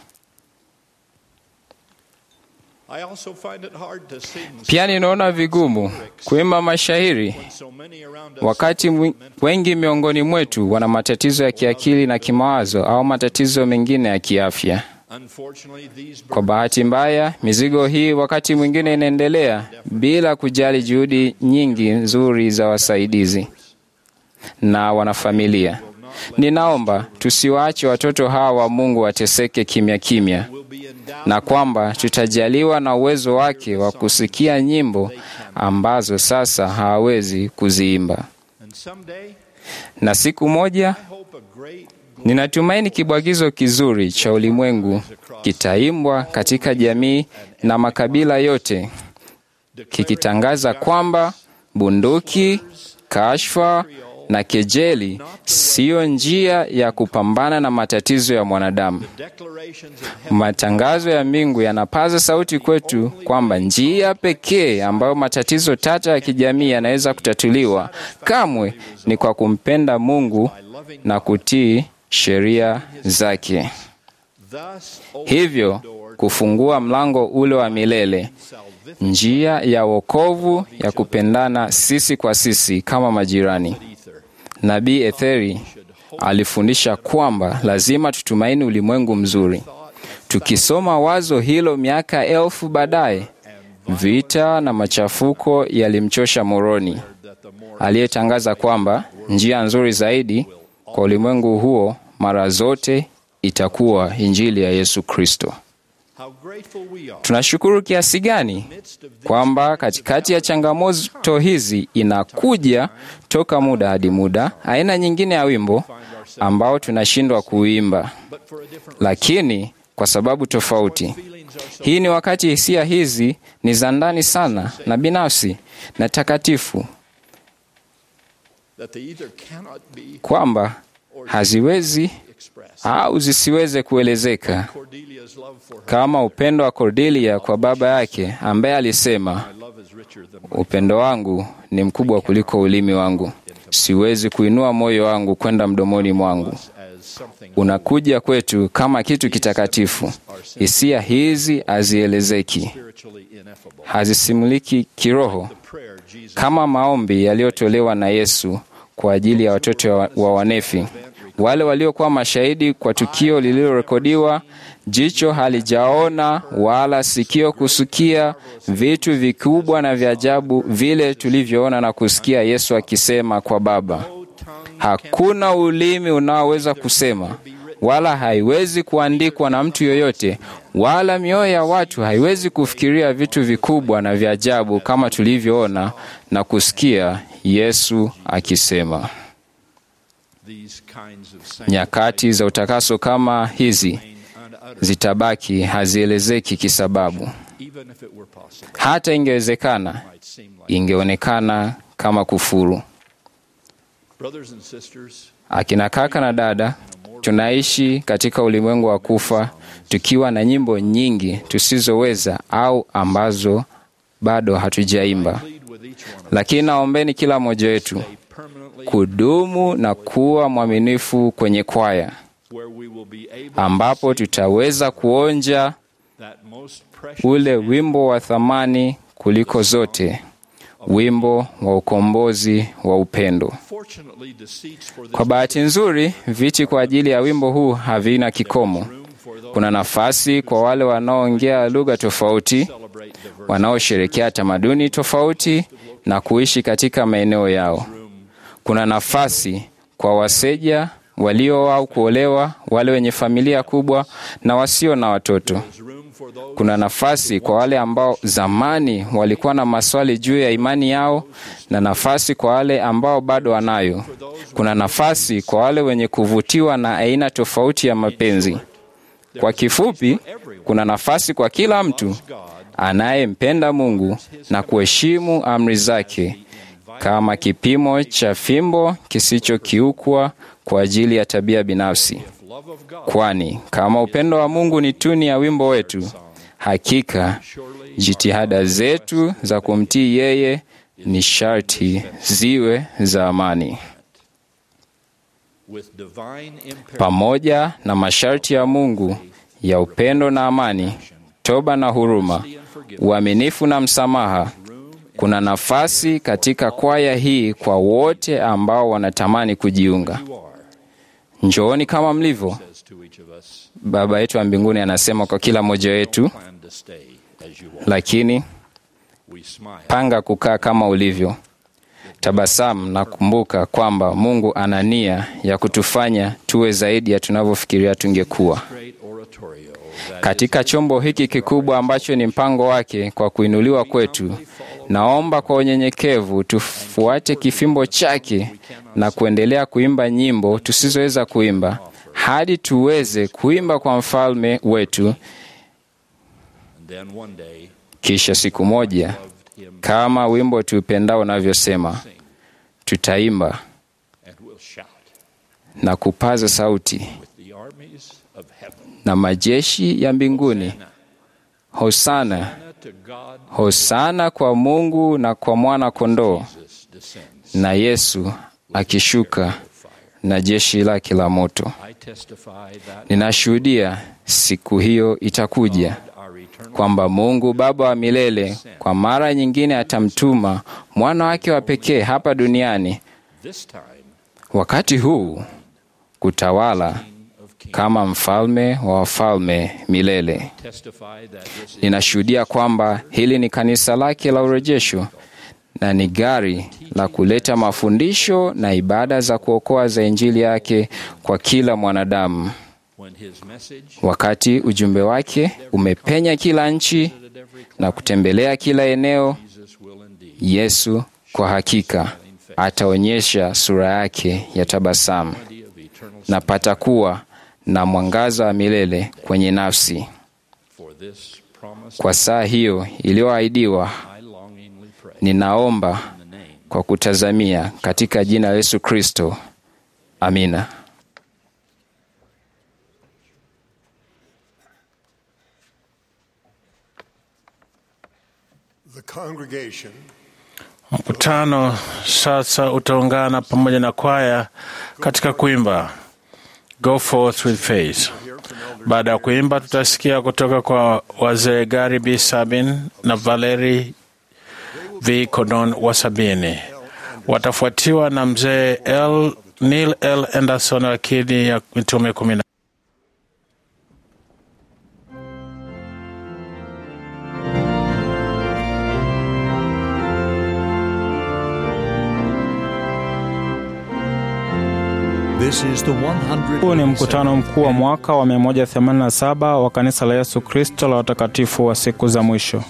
I also find it hard to sing Pia ninaona vigumu kuimba mashairi so many around us wakati mwi- wengi miongoni mwetu wana matatizo ya kiakili na kimawazo au matatizo mengine ya kiafya. unfortunately these Kwa bahati mbaya, mizigo hii wakati mwingine inaendelea bila kujali juhudi nyingi nzuri za wasaidizi na wanafamilia. Ninaomba tusiwaache watoto hawa wa Mungu wateseke kimya kimya, will be endowed na kwamba tutajaliwa na uwezo wake wa kusikia nyimbo ambazo sasa hawawezi kuziimba. and someday Na siku moja I hope a great Ninatumaini kibwagizo kizuri cha ulimwengu kitaimbwa katika jamii na makabila yote, kikitangaza kwamba bunduki, kashfa na kejeli siyo njia ya kupambana na matatizo ya mwanadamu. declarations of heaven Matangazo ya mbingu yanapaza sauti kwetu kwamba njia pekee ambayo matatizo tata ya kijamii yanaweza kutatuliwa kamwe ni kwa kumpenda Mungu na kutii sheria zake, thus hivyo kufungua mlango ule wa milele njia ya wokovu ya kupendana sisi kwa sisi kama majirani. Nabii Etheri alifundisha kwamba lazima tutumaini ulimwengu mzuri. Tukisoma wazo hilo miaka elfu baadaye, vita na machafuko yalimchosha Moroni aliyetangaza kwamba njia nzuri zaidi kwa ulimwengu huo mara zote itakuwa injili ya Yesu Kristo. Tunashukuru kiasi gani kwamba katikati ya changamoto hizi inakuja toka muda hadi muda aina nyingine ya wimbo ambao tunashindwa kuimba, lakini kwa sababu tofauti. Hii ni wakati hisia hizi ni za ndani sana na binafsi na takatifu, kwamba haziwezi au zisiweze kuelezeka kama upendo wa Cordelia kwa baba yake ambaye alisema, upendo wangu ni mkubwa kuliko ulimi wangu, siwezi kuinua moyo wangu kwenda mdomoni mwangu. Unakuja kwetu kama kitu kitakatifu. Hisia hizi hazielezeki, hazisimuliki kiroho, kama maombi yaliyotolewa na Yesu kwa ajili ya watoto wa, wa wanefi wale waliokuwa mashahidi kwa tukio lililorekodiwa, jicho halijaona wala sikio kusikia vitu vikubwa na vya ajabu vile tulivyoona na kusikia Yesu akisema kwa Baba. Hakuna ulimi unaoweza kusema wala haiwezi kuandikwa na mtu yoyote, wala mioyo ya watu haiwezi kufikiria vitu vikubwa na vya ajabu kama tulivyoona na kusikia Yesu akisema. Nyakati za utakaso kama hizi zitabaki hazielezeki kisababu. Hata ingewezekana, ingeonekana kama kufuru. Akina kaka na dada, tunaishi katika ulimwengu wa kufa tukiwa na nyimbo nyingi tusizoweza au ambazo bado hatujaimba, lakini naombeni kila mmoja wetu kudumu na kuwa mwaminifu kwenye kwaya, ambapo tutaweza kuonja ule wimbo wa thamani kuliko zote, wimbo wa ukombozi wa upendo. Kwa bahati nzuri, viti kwa ajili ya wimbo huu havina kikomo. Kuna nafasi kwa wale wanaoongea lugha tofauti, wanaosherekea tamaduni tofauti na kuishi katika maeneo yao. Kuna nafasi kwa waseja walio au kuolewa, wale wenye familia kubwa na wasio na watoto. Kuna nafasi kwa wale ambao zamani walikuwa na maswali juu ya imani yao na nafasi kwa wale ambao bado wanayo. Kuna nafasi kwa wale wenye kuvutiwa na aina tofauti ya mapenzi. Kwa kifupi, kuna nafasi kwa kila mtu anayempenda Mungu na kuheshimu amri zake kama kipimo cha fimbo kisichokiukwa kwa ajili ya tabia binafsi. Kwani kama upendo wa Mungu ni tuni ya wimbo wetu, hakika jitihada zetu za kumtii yeye ni sharti ziwe za amani. Pamoja na masharti ya Mungu ya upendo na amani, toba na huruma, uaminifu na msamaha, kuna nafasi katika kwaya hii kwa wote ambao wanatamani kujiunga. Njooni kama mlivyo. Baba yetu wa mbinguni anasema kwa kila mmoja wetu, lakini panga kukaa kama ulivyo. Tabasamu na kumbuka kwamba Mungu ana nia ya kutufanya tuwe zaidi ya tunavyofikiria tungekuwa. Katika chombo hiki kikubwa ambacho ni mpango wake kwa kuinuliwa kwetu, naomba kwa unyenyekevu tufuate kifimbo chake na kuendelea kuimba nyimbo tusizoweza kuimba hadi tuweze kuimba kwa mfalme wetu. Kisha siku moja, kama wimbo tuupendao unavyosema, tutaimba na kupaza sauti na majeshi ya mbinguni, hosana hosana kwa Mungu na kwa mwana kondoo, na Yesu akishuka na jeshi lake la moto. Ninashuhudia siku hiyo itakuja, kwamba Mungu Baba wa milele kwa mara nyingine atamtuma mwana wake wa pekee hapa duniani, this time wakati huu kutawala kama mfalme wa wafalme milele. testify that this is Ninashuhudia kwamba hili ni kanisa lake la urejesho na ni gari la kuleta mafundisho na ibada za kuokoa za Injili yake kwa kila mwanadamu. when his message Wakati ujumbe wake umepenya kila nchi na kutembelea kila eneo, Jesus will indeed Yesu kwa hakika ataonyesha sura yake ya tabasamu be of eternal na patakuwa na mwangaza wa milele kwenye nafsi. for this promise Kwa saa hiyo iliyoahidiwa, I longingly pray ninaomba in the name kwa kutazamia katika jina la Yesu Kristo. Amina. The congregation Mkutano sasa utaungana pamoja na kwaya katika kuimba Go Forth with Faith. Baada ya kuimba, tutasikia kutoka kwa wazee Gary B. Sabin na Valeri V. Codon wa Sabini. Watafuatiwa na mzee L. Neil L. Anderson wa Kidi ya Mitume kumi na This is the 100 Huu ni mkutano mkuu wa mwaka wa 187 wa kanisa la Yesu Kristo la watakatifu wa siku za mwisho.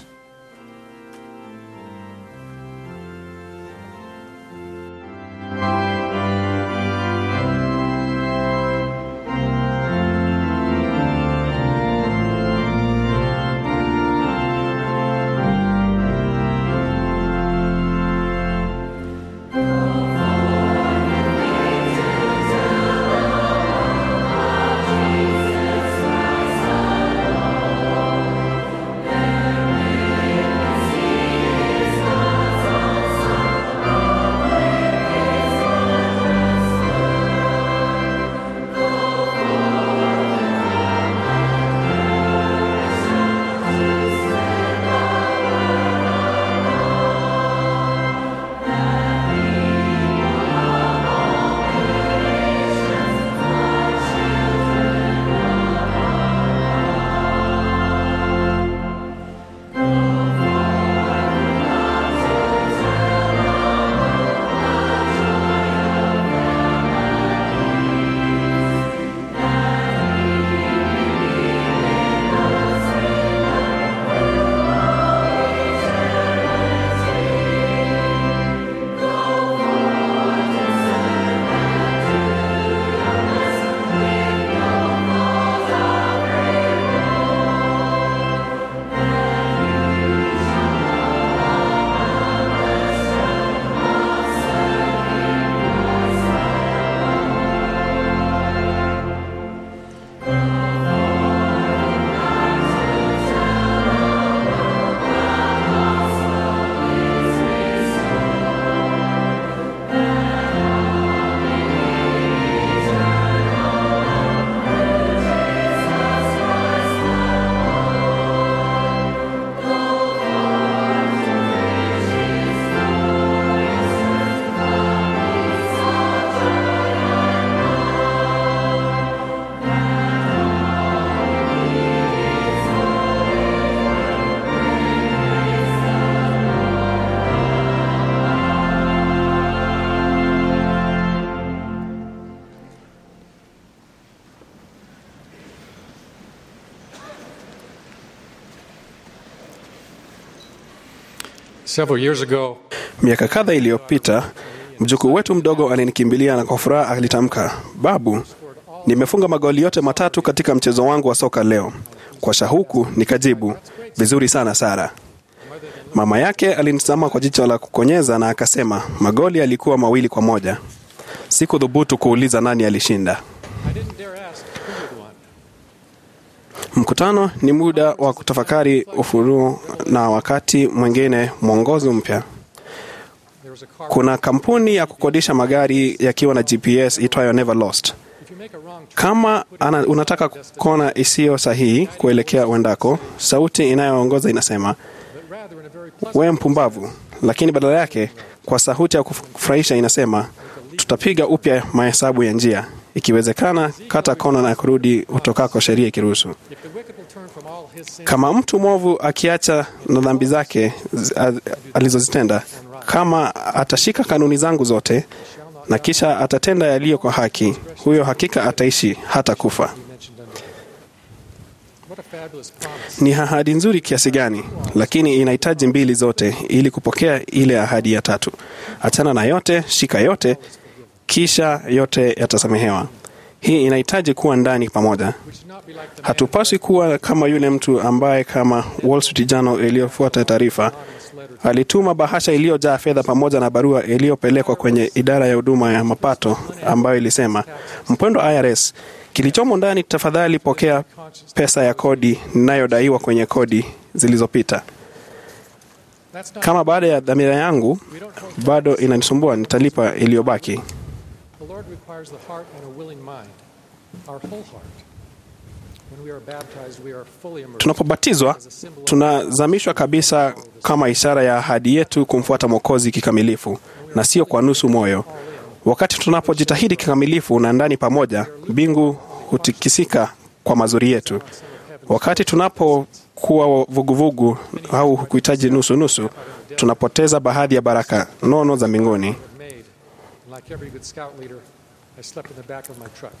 Several years ago, Miaka kadha iliyopita, mjukuu wetu mdogo alinikimbilia na kwa furaha alitamka, babu, nimefunga magoli yote matatu katika mchezo wangu wa soka leo. Kwa shauku nikajibu, vizuri sana Sara. Mama yake alinitazama kwa jicho la kukonyeza na akasema, magoli yalikuwa mawili kwa moja. Sikudhubutu kuuliza nani alishinda. I didn't dare ask who had won. Mkutano ni muda wa kutafakari ufunuo na wakati mwingine mwongozo mpya. There was a car. Kuna kampuni ya kukodisha magari yakiwa na GPS itwayo Never Lost. If you make a wrong Kama ana, unataka kona isiyo sahihi kuelekea uendako, sauti inayoongoza inasema wewe mpumbavu, lakini badala yake kwa sauti ya kufurahisha inasema tutapiga upya mahesabu ya njia, ikiwezekana kata kona na kurudi utokako, sheria ikiruhusu. Kama mtu mwovu akiacha na dhambi zake zi- a- alizozitenda, kama atashika kanuni zangu zote na kisha atatenda yaliyo kwa haki, huyo hakika ataishi hata kufa. Ni ahadi nzuri kiasi gani, lakini inahitaji mbili zote ili kupokea ile ahadi ya tatu. Achana na yote, shika yote, kisha yote yatasamehewa. Hii inahitaji kuwa ndani pamoja. Hatupaswi kuwa kama yule mtu ambaye kama Wall Street Journal iliyofuata taarifa alituma bahasha iliyojaa fedha pamoja na barua iliyopelekwa kwenye idara ya huduma ya mapato ambayo ilisema, mpendwa IRS, kilichomo ndani, tafadhali pokea pesa ya kodi ninayodaiwa kwenye kodi zilizopita. Kama baada ya dhamira yangu bado inanisumbua, nitalipa iliyobaki. The Lord requires the heart and a willing mind, our whole heart. When we are baptized, we are fully immersed. Tunapobatizwa tunazamishwa kabisa kama ishara ya ahadi yetu kumfuata Mwokozi kikamilifu na sio kwa nusu moyo. Wakati tunapojitahidi kikamilifu na ndani pamoja, mbingu hutikisika kwa mazuri yetu. Wakati tunapokuwa vuguvugu au kuhitaji nusu nusu, tunapoteza baadhi ya baraka nono za mbinguni. made. And like every good scout leader, I slept in the back of my truck.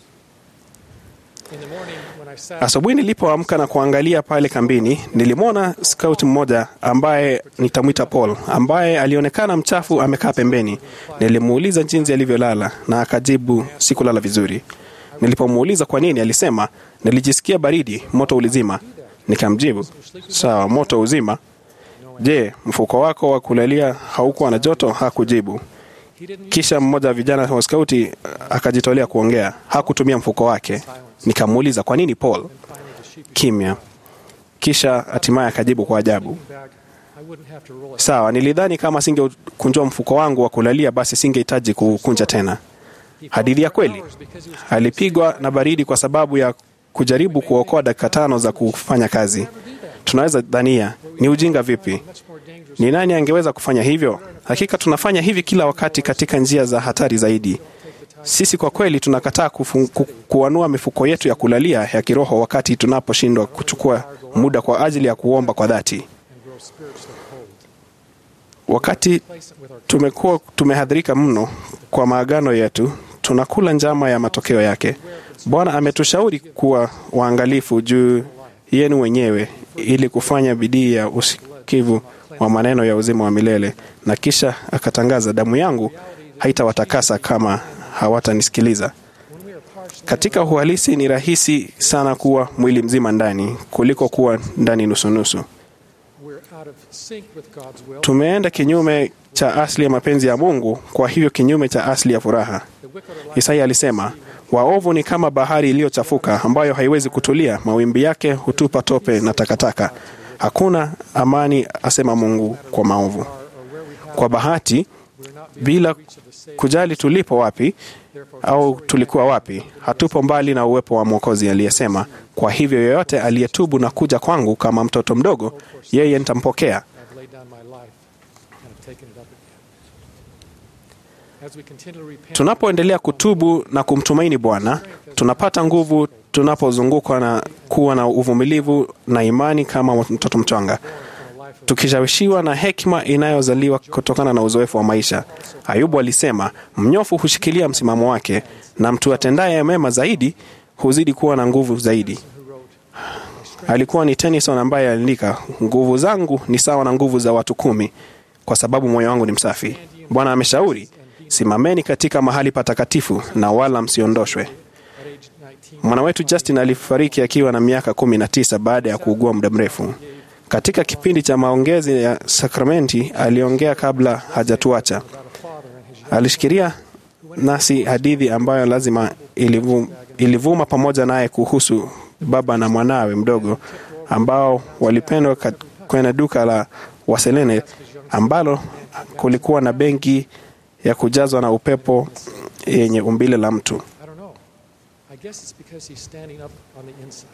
In the morning, when I sat Asubuhi nilipoamka na kuangalia pale kambini, nilimwona scout mmoja ambaye nitamwita Paul, ambaye alionekana mchafu, amekaa pembeni. Nilimuuliza jinsi alivyolala na akajibu sikulala vizuri. Nilipomuuliza kwa nini, alisema nilijisikia baridi, moto ulizima. Nikamjibu sawa, moto uzima. Je, mfuko wako wa kulalia haukuwa na joto? Hakujibu. Kisha mmoja wa vijana wa skauti akajitolea kuongea, hakutumia mfuko wake. Nikamuuliza kwa nini Paul? Kimya. Kisha hatimaye akajibu kwa ajabu, bag, I wouldn't have to roll it. sawa, nilidhani kama singekunjua mfuko wangu wa kulalia basi singehitaji kukunja tena. Hadithi ya kweli. Alipigwa na baridi kwa sababu ya kujaribu kuokoa dakika tano za kufanya kazi. Tunaweza dhania ni ujinga vipi? Ni nani angeweza kufanya hivyo? Hakika tunafanya hivi kila wakati katika njia za hatari zaidi. Sisi kwa kweli tunakataa kufu, ku, kuanua mifuko yetu ya kulalia ya kiroho wakati tunaposhindwa kuchukua muda kwa ajili ya kuomba kwa dhati. Wakati tumekuwa tumehadhirika mno kwa maagano yetu, tunakula njama ya matokeo yake. Bwana ametushauri kuwa waangalifu juu yenu wenyewe ili kufanya bidii ya usikivu wa maneno ya uzima wa milele, na kisha akatangaza, damu yangu haitawatakasa kama hawatanisikiliza. Katika uhalisi ni rahisi sana kuwa mwili mzima ndani kuliko kuwa ndani nusunusu. We're out of sync with God's will. Tumeenda kinyume cha asili ya mapenzi ya Mungu, kwa hivyo kinyume cha asili ya furaha. Isaya alisema, waovu ni kama bahari iliyochafuka ambayo haiwezi kutulia, mawimbi yake hutupa tope na takataka. Hakuna amani, asema Mungu, kwa maovu. Kwa bahati, bila kujali tulipo wapi au tulikuwa wapi, hatupo mbali na uwepo wa Mwokozi aliyesema, kwa hivyo yoyote aliyetubu na kuja kwangu kama mtoto mdogo, yeye nitampokea. I've laid down my life and have taken it up again. As we continually repent, Tunapoendelea kutubu na kumtumaini Bwana, tunapata nguvu tunapozungukwa na kuwa na uvumilivu na imani kama mtoto mchanga, tukishawishiwa na hekima inayozaliwa kutokana na uzoefu wa maisha. Ayubu alisema, mnyofu hushikilia msimamo wake, na mtu atendaye mema zaidi huzidi kuwa na nguvu zaidi. Alikuwa ni Tennyson ambaye aliandika, nguvu zangu ni sawa na nguvu za watu kumi, kwa sababu moyo wangu ni msafi. Bwana ameshauri, simameni katika mahali patakatifu na wala msiondoshwe. Mwana wetu Justin alifariki akiwa na miaka kumi na tisa baada ya kuugua muda mrefu. Katika kipindi cha maongezi ya sakramenti aliongea kabla hajatuacha. Alishikiria nasi hadithi ambayo lazima ilivuma, ilivuma pamoja naye kuhusu baba na mwanawe mdogo ambao walipendwa kat- kwenye duka la Waselene ambalo kulikuwa na benki ya kujazwa na upepo yenye umbile la mtu. I guess it's because he's standing up on the inside.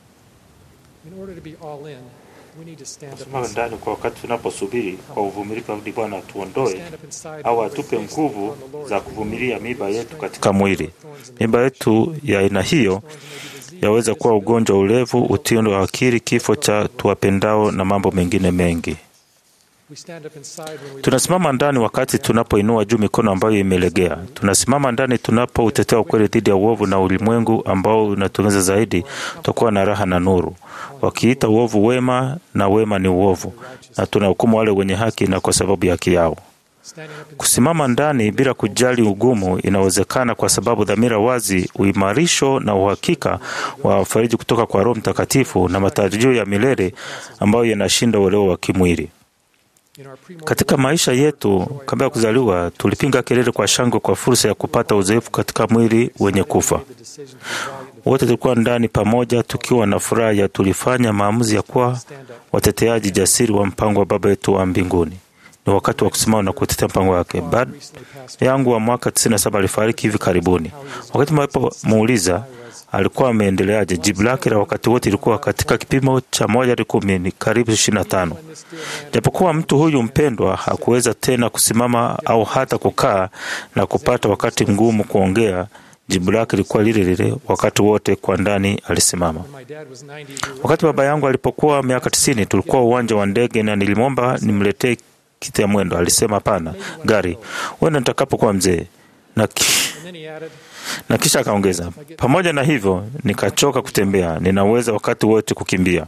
In order to be all in, we need to stand up Tusimame inside. ndani kwa wakati tunaposubiri kwa uvumilivu hadi Bwana atuondoe Stand up inside au while we atupe face nguvu upon the Lord. za kuvumilia miiba yetu katika mwili. Miiba yetu ya aina hiyo yaweza kuwa ugonjwa, ulevu, utindo wa akili, kifo cha tuwapendao na mambo mengine mengi. We stand up inside when we Tunasimama ndani wakati tunapoinua juu mikono ambayo imelegea. Tunasimama ndani tunapoutetea ukweli dhidi ya uovu na ulimwengu ambao unatuongeza zaidi, tutakuwa na raha na nuru, wakiita uovu wema na wema ni uovu, na tunahukumu wale wenye haki na kwa sababu ya haki yao. standing up inside. Kusimama ndani bila kujali ugumu inawezekana kwa sababu dhamira wazi, uimarisho na uhakika wa fariji kutoka kwa Roho Mtakatifu na matarajio ya milele ambayo yanashinda uelewa wa kimwili. In our pre Katika maisha yetu kabla ya kuzaliwa, tulipiga kelele kwa shangwe kwa fursa ya kupata uzoefu katika mwili wenye kufa. the decision to be valiant Wote tulikuwa ndani pamoja, tukiwa na furaha ya tulifanya maamuzi ya kuwa wateteaji jasiri wa mpango wa Baba yetu wa mbinguni. Ni wakati wa kusimama na kutetea mpango wake. Baada recently passed yangu wa mwaka 97 alifariki hivi karibuni. Wakati mlipomuuliza alikuwa ameendeleaje, jibu lake la wakati wote ilikuwa katika kipimo cha moja hadi kumi ni karibu 25. Japokuwa mtu huyu mpendwa hakuweza tena kusimama au hata kukaa na kupata wakati mgumu kuongea, jibu lake lilikuwa lile lile wakati wote. Kwa ndani alisimama. my dad was 90 we were Wakati baba yangu alipokuwa miaka tisini, tulikuwa uwanja wa ndege na nilimwomba nimletee kiti ya mwendo. Alisema hapana, gari, huenda nitakapokuwa mzee na, ki, and then he added na kisha akaongeza, pamoja na hivyo nikachoka kutembea, ninaweza wakati wote kukimbia.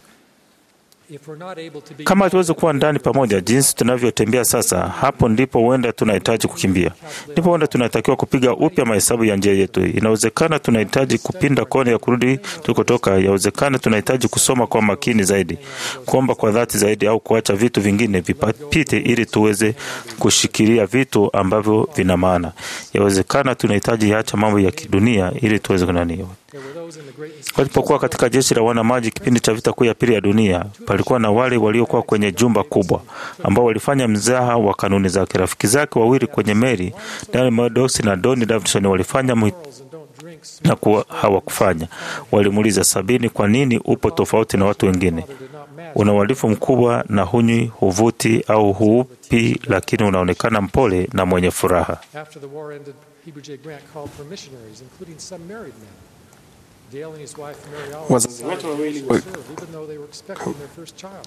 if we're not able to be Kama hatuwezi kuwa ndani pamoja jinsi tunavyotembea sasa, hapo ndipo huenda tunahitaji kukimbia, ndipo huenda tunatakiwa kupiga upya mahesabu ya njia yetu. Inawezekana tunahitaji kupinda kona ya kurudi tulikotoka. Yawezekana tunahitaji kusoma kwa makini zaidi, kuomba kwa dhati zaidi, au kuacha vitu vingine vipite ili tuweze kushikilia vitu ambavyo vina maana. Yawezekana tunahitaji acha mambo ya kidunia ili tuweze kunaniwa there were those in the great Walipokuwa katika jeshi la wanamaji kipindi cha vita kuu ya pili ya dunia, palikuwa na wale waliokuwa kwenye jumba kubwa ambao walifanya mzaha wa kanuni zake. Rafiki zake wawili kwenye meli, Daniel Maddox na Donny Davidson, walifanya mwi- girls and don't drink na kuwa hawakufanya. Walimuuliza Sabini, kwa nini upo tofauti na watu wengine? did not match Una uhalifu mkubwa na hunywi, huvuti au huupi, lakini unaonekana mpole na mwenye furaha. After the war ended, Heber J. Grant called for missionaries, including some married men. Dale and his wife Mary Olive Wazazi decided wote wawili to wa- serve, even though they were expecting their first child.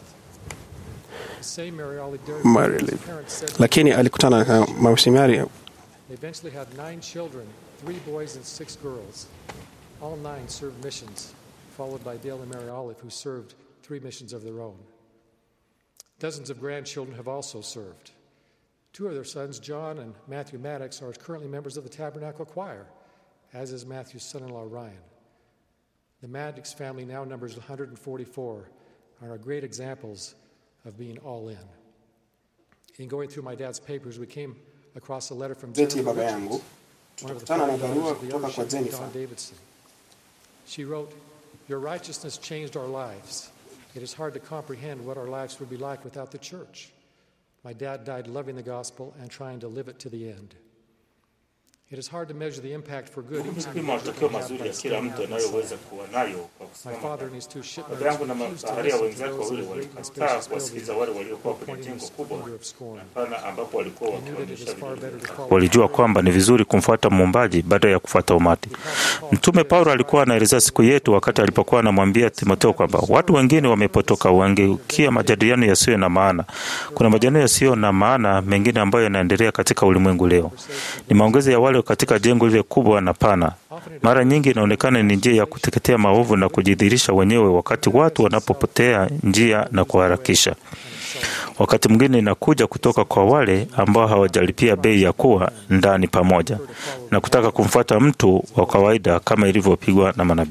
The same Mary Olive Derry Mary his Olive. parents said lakini alikutana na mamisionari they eventually had nine children, three boys and six girls. All nine served missions, followed by Dale and Mary Olive, who served three missions of their own. Dozens of grandchildren have also served. Two of their sons, John and Matthew Maddox, are currently members of the Tabernacle Choir, as is Matthew's son in law, Ryan. The Maddox family now numbers 144 and are great examples of being all in. In going through my dad's papers, we came across a letter from zeti ya Jennifer baba Richards, yangu one of the tutakutana na founding barua daughters of the kutoka kwa eldership of Jennifer. Don Davidson. She wrote, Your righteousness changed our lives. It is hard to comprehend what our lives would be like without the church. My dad died loving the gospel and trying to live it to the end. It is hard to measure the impact for good each Kupima matokeo mazuri ya kila mtu anayoweza kuwa nayo kwa My kusimama father and his two shipmates Baba yangu na refused to mabaharia listen to wenzake those in wawili the great and walikataa spacious kuwasikiliza building, wale waliokuwa kwenye pointing jengo the kubwa splendor of scorn. pana ambapo walikuwa They knew that it wakionyesha is far vitu better to vingi. follow Walijua kwamba ni vizuri kumfuata muumbaji baada ya kufuata umati. Mtume Paulo alikuwa anaelezea siku yetu wakati alipokuwa anamwambia Timotheo kwamba watu wengine wamepotoka, wangeukia majadiliano yasiyo na maana. Kuna majadiliano yasiyo na maana mengine ambayo yanaendelea katika ulimwengu leo, ni maongezi ya wale katika jengo lile kubwa na pana. Mara nyingi inaonekana ni njia ya kuteketea maovu na kujidhihirisha wenyewe, wakati watu wanapopotea njia na kuharakisha. Wakati mwingine inakuja kutoka kwa wale ambao hawajalipia bei ya kuwa ndani pamoja na kutaka kumfuata mtu wa kawaida kama ilivyopigwa na manabii.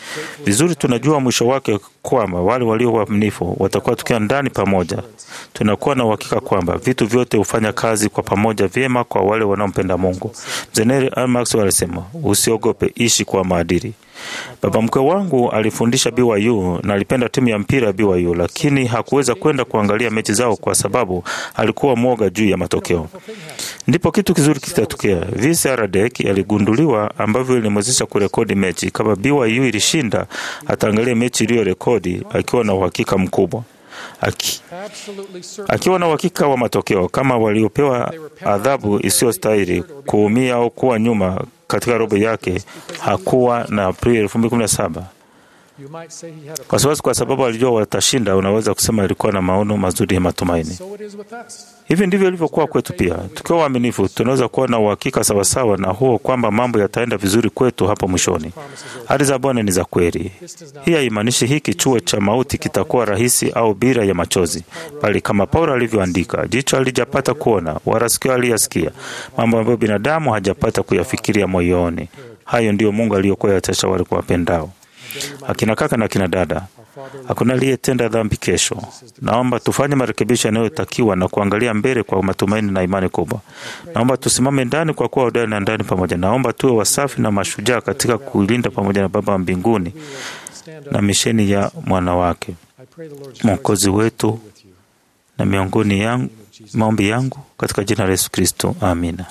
Vizuri tunajua mwisho wake kwamba wale walio waaminifu watakuwa tukiwa ndani pamoja. Tunakuwa na uhakika kwamba vitu vyote hufanya kazi kwa pamoja vyema kwa wale wanaompenda Mungu. Mzeneri Al Maxwell alisema, usiogope, ishi kwa maadili. Baba mkwe wangu alifundisha BYU na alipenda timu ya mpira ya BYU, lakini hakuweza kwenda kuangalia mechi zao kwa sababu alikuwa mwoga juu ya matokeo. Ndipo kitu kizuri kitatokea. Vince Aradek aligunduliwa ambavyo ilimwezesha kurekodi mechi. Kama BYU ilishinda, ataangalia mechi iliyorekodi akiwa na uhakika mkubwa Aki, akiwa na uhakika wa matokeo. Kama waliopewa adhabu isiyostahili kuumia au kuwa nyuma katika robo yake, hakuwa na Aprili 2017 kwa sababu kwa sababu alijua watashinda. Unaweza kusema alikuwa na maono mazuri ya matumaini. Hivi ndivyo ilivyokuwa kwetu pia. Tukiwa waaminifu, tunaweza kuwa na uhakika sawasawa na huo kwamba mambo yataenda vizuri kwetu hapo mwishoni. Ahadi za Bwana ni za kweli. Hii haimaanishi hiki chuo cha mauti kitakuwa rahisi au bila ya machozi, bali kama Paulo alivyoandika, jicho halijapata kuona wala sikio haliyasikia mambo ambayo binadamu hajapata kuyafikiria moyoni. Hayo ndiyo Mungu aliyokuwa yatacha wale kuwapendao. Akina kaka na akina dada, hakuna aliyetenda dhambi kesho. Naomba tufanye marekebisho yanayotakiwa na kuangalia mbele kwa matumaini na imani kubwa. Naomba tusimame ndani kwa kuwa hodari na ndani pamoja. Naomba tuwe wasafi na mashujaa katika kuilinda pamoja na Baba wa mbinguni na misheni ya mwana wake mwokozi wetu, na miongoni yangu maombi yangu katika jina la Yesu Kristo, amina.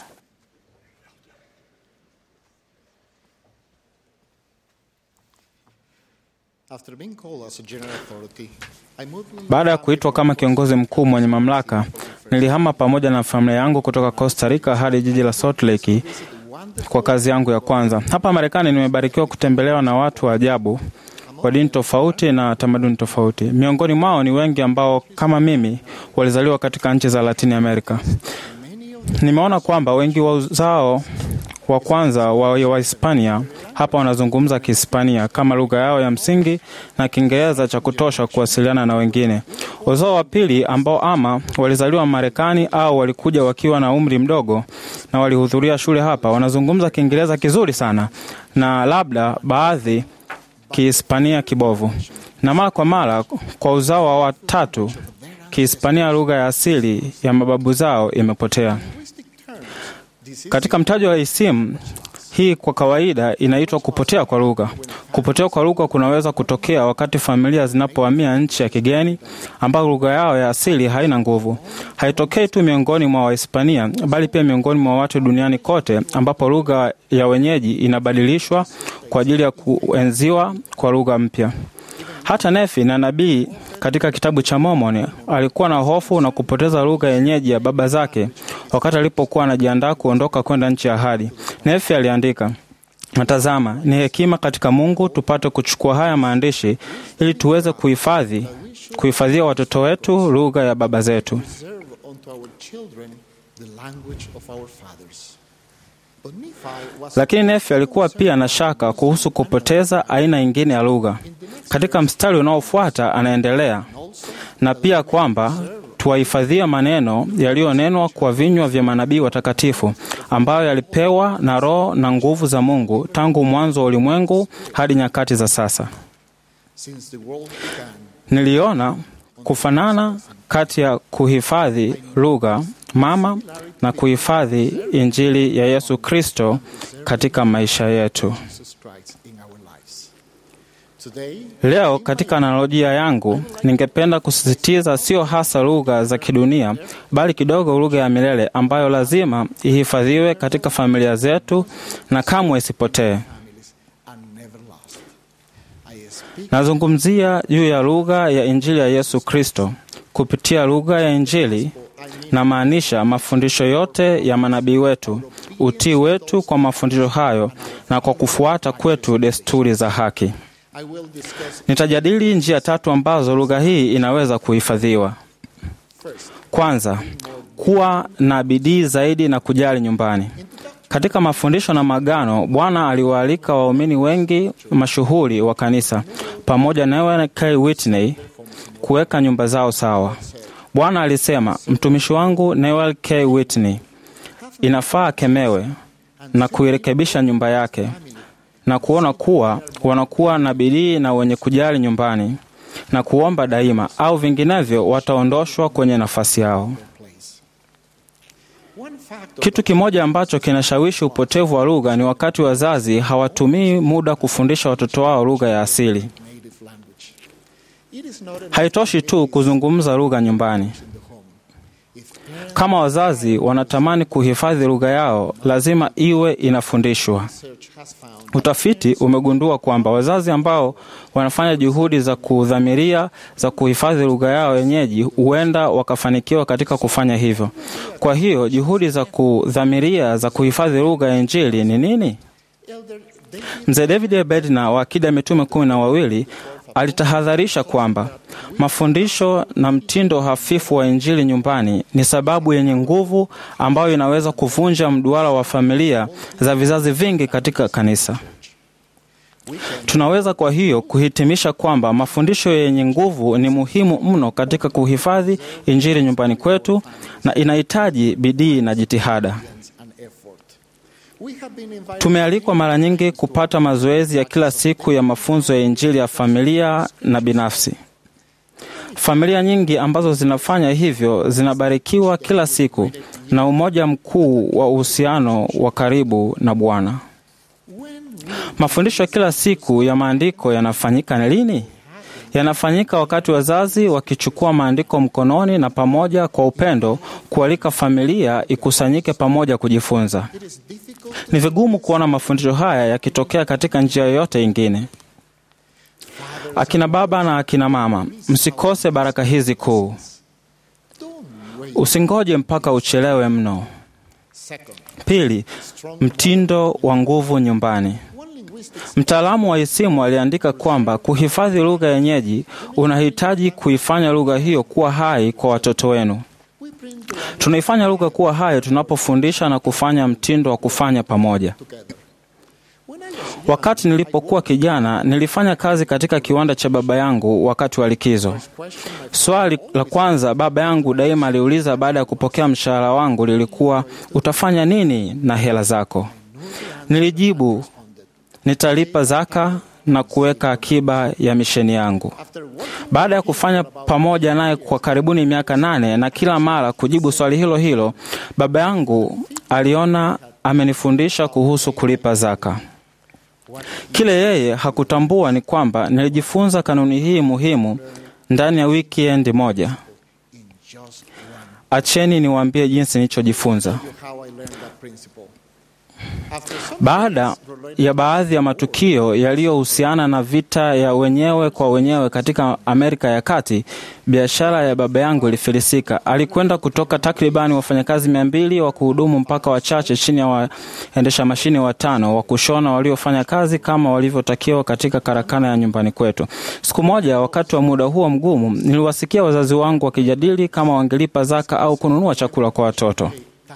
Baada ya kuitwa kama kiongozi mkuu mwenye mamlaka, nilihama pamoja na familia yangu kutoka Costa Rica hadi jiji la Salt Lake kwa kazi yangu ya kwanza. Hapa Marekani nimebarikiwa kutembelewa na watu wa ajabu wa dini tofauti na tamaduni tofauti. Miongoni mwao ni wengi ambao kama mimi walizaliwa katika nchi za Latini Amerika. Nimeona kwamba wengi wa uzao wa kwanza wa Wahispania hapa wanazungumza Kihispania kama lugha yao ya msingi na Kiingereza cha kutosha kuwasiliana na wengine. Uzao wa pili ambao ama walizaliwa Marekani au walikuja wakiwa na umri mdogo na walihudhuria shule hapa, wanazungumza Kiingereza kizuri sana na labda baadhi Kihispania kibovu, na mara kwa mara kwa uzao wa watatu Kihispania, lugha ya asili ya mababu zao imepotea. Katika mtajo wa isimu hii kwa kawaida inaitwa kupotea kwa lugha. Kupotea kwa lugha kunaweza kutokea wakati familia zinapohamia nchi ya kigeni ambayo lugha yao ya asili haina nguvu. Haitokei tu miongoni mwa Wahispania, bali pia miongoni mwa watu duniani kote, ambapo lugha ya wenyeji inabadilishwa kwa ajili ya kuenziwa kwa lugha mpya. Hata Nefi na nabii katika kitabu cha Mormoni alikuwa na hofu na kupoteza lugha yenyeji ya baba zake wakati alipokuwa anajiandaa kuondoka kwenda nchi ya ahadi. Nefi aliandika, natazama, ni hekima katika Mungu tupate kuchukua haya maandishi ili tuweze kuhifadhi kuhifadhia watoto wetu lugha ya baba zetu. Lakini Nefi alikuwa pia na shaka kuhusu kupoteza aina nyingine ya lugha. Katika mstari unaofuata anaendelea na pia kwamba tuwahifadhie maneno yaliyonenwa kwa vinywa vya manabii watakatifu ambayo yalipewa na Roho na nguvu za Mungu tangu mwanzo wa ulimwengu hadi nyakati za sasa. Niliona kufanana kati ya kuhifadhi lugha mama na kuhifadhi Injili ya Yesu Kristo katika maisha yetu. Leo katika analojia yangu, ningependa kusisitiza sio hasa lugha za kidunia, bali kidogo lugha ya milele ambayo lazima ihifadhiwe katika familia zetu na kamwe isipotee. Nazungumzia juu ya lugha ya Injili ya Yesu Kristo. Kupitia lugha ya Injili na maanisha mafundisho yote ya manabii wetu, utii wetu kwa mafundisho hayo, na kwa kufuata kwetu desturi za haki. Nitajadili njia tatu ambazo lugha hii inaweza kuhifadhiwa. Kwanza, kuwa na bidii zaidi na kujali nyumbani. Katika mafundisho na magano, Bwana aliwaalika waumini wengi mashuhuri wa kanisa pamoja na Ellen K. Whitney kuweka nyumba zao sawa. Bwana alisema, mtumishi wangu Newell K. Whitney inafaa akemewe na kuirekebisha nyumba yake na kuona kuwa wanakuwa na bidii na wenye kujali nyumbani na kuomba daima, au vinginevyo wataondoshwa kwenye nafasi yao. Kitu kimoja ambacho kinashawishi upotevu wa lugha ni wakati wazazi hawatumii muda kufundisha watoto wao lugha ya asili. Haitoshi tu kuzungumza lugha nyumbani. Kama wazazi wanatamani kuhifadhi lugha yao, lazima iwe inafundishwa. Utafiti umegundua kwamba wazazi ambao wanafanya juhudi za kudhamiria za kuhifadhi lugha yao wenyeji huenda wakafanikiwa katika kufanya hivyo. Kwa hiyo juhudi za kudhamiria za kuhifadhi lugha ya Injili ni nini? Mzee David A. Bednar wa Akida ya Mitume kumi na wawili alitahadharisha kwamba mafundisho na mtindo hafifu wa Injili nyumbani ni sababu yenye nguvu ambayo inaweza kuvunja mduara wa familia za vizazi vingi katika kanisa. Tunaweza kwa hiyo kuhitimisha kwamba mafundisho yenye nguvu ni muhimu mno katika kuhifadhi Injili nyumbani kwetu na inahitaji bidii na jitihada. Tumealikwa mara nyingi kupata mazoezi ya kila siku ya mafunzo ya Injili ya familia na binafsi. Familia nyingi ambazo zinafanya hivyo zinabarikiwa kila siku na umoja mkuu wa uhusiano wa karibu na Bwana. Mafundisho ya kila siku ya maandiko yanafanyika lini? Yanafanyika wakati wazazi wakichukua maandiko mkononi na pamoja kwa upendo kualika familia ikusanyike pamoja kujifunza. Ni vigumu kuona mafundisho haya yakitokea katika njia yoyote ingine. Akina baba na akina mama, msikose baraka hizi kuu. Usingoje mpaka uchelewe mno. Pili, mtindo wa nguvu nyumbani. Mtaalamu wa isimu aliandika kwamba kuhifadhi lugha yenyeji unahitaji kuifanya lugha hiyo kuwa hai kwa watoto wenu. Tunaifanya lugha kuwa hai tunapofundisha na kufanya mtindo wa kufanya pamoja. Wakati nilipokuwa kijana, nilifanya kazi katika kiwanda cha baba yangu wakati wa likizo. Swali la kwanza baba yangu daima aliuliza baada ya kupokea mshahara wangu lilikuwa, utafanya nini na hela zako? Nilijibu, nitalipa zaka na kuweka akiba ya misheni yangu. Baada ya kufanya pamoja naye kwa karibuni miaka nane na kila mara kujibu swali hilo hilo, baba yangu aliona amenifundisha kuhusu kulipa zaka. Kile yeye hakutambua ni kwamba nilijifunza kanuni hii muhimu ndani ya wikendi moja. Acheni niwaambie jinsi nilichojifunza. Baada ya baadhi ya matukio yaliyohusiana na vita ya wenyewe kwa wenyewe katika Amerika ya Kati, biashara ya baba yangu ilifilisika. Alikwenda kutoka takribani wafanyakazi mia mbili wa kuhudumu mpaka wachache chini ya waendesha mashine watano wa kushona waliofanya kazi kama walivyotakiwa katika karakana ya nyumbani kwetu. Siku moja, wakati wa muda huo mgumu, niliwasikia wazazi wangu wakijadili kama wangelipa zaka au kununua chakula kwa watoto.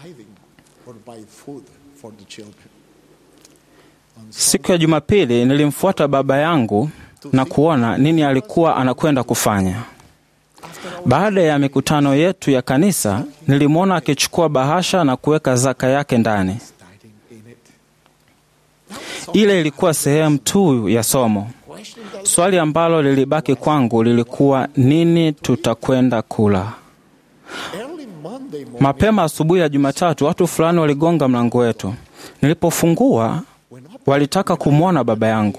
Siku ya Jumapili nilimfuata baba yangu na kuona nini alikuwa anakwenda kufanya. Baada ya mikutano yetu ya kanisa, nilimwona akichukua bahasha na kuweka zaka yake ndani. Ile ilikuwa sehemu tu ya somo. Swali ambalo lilibaki kwangu lilikuwa nini tutakwenda kula? Mapema asubuhi ya Jumatatu, watu fulani waligonga mlango wetu. Nilipofungua, walitaka kumwona baba yangu.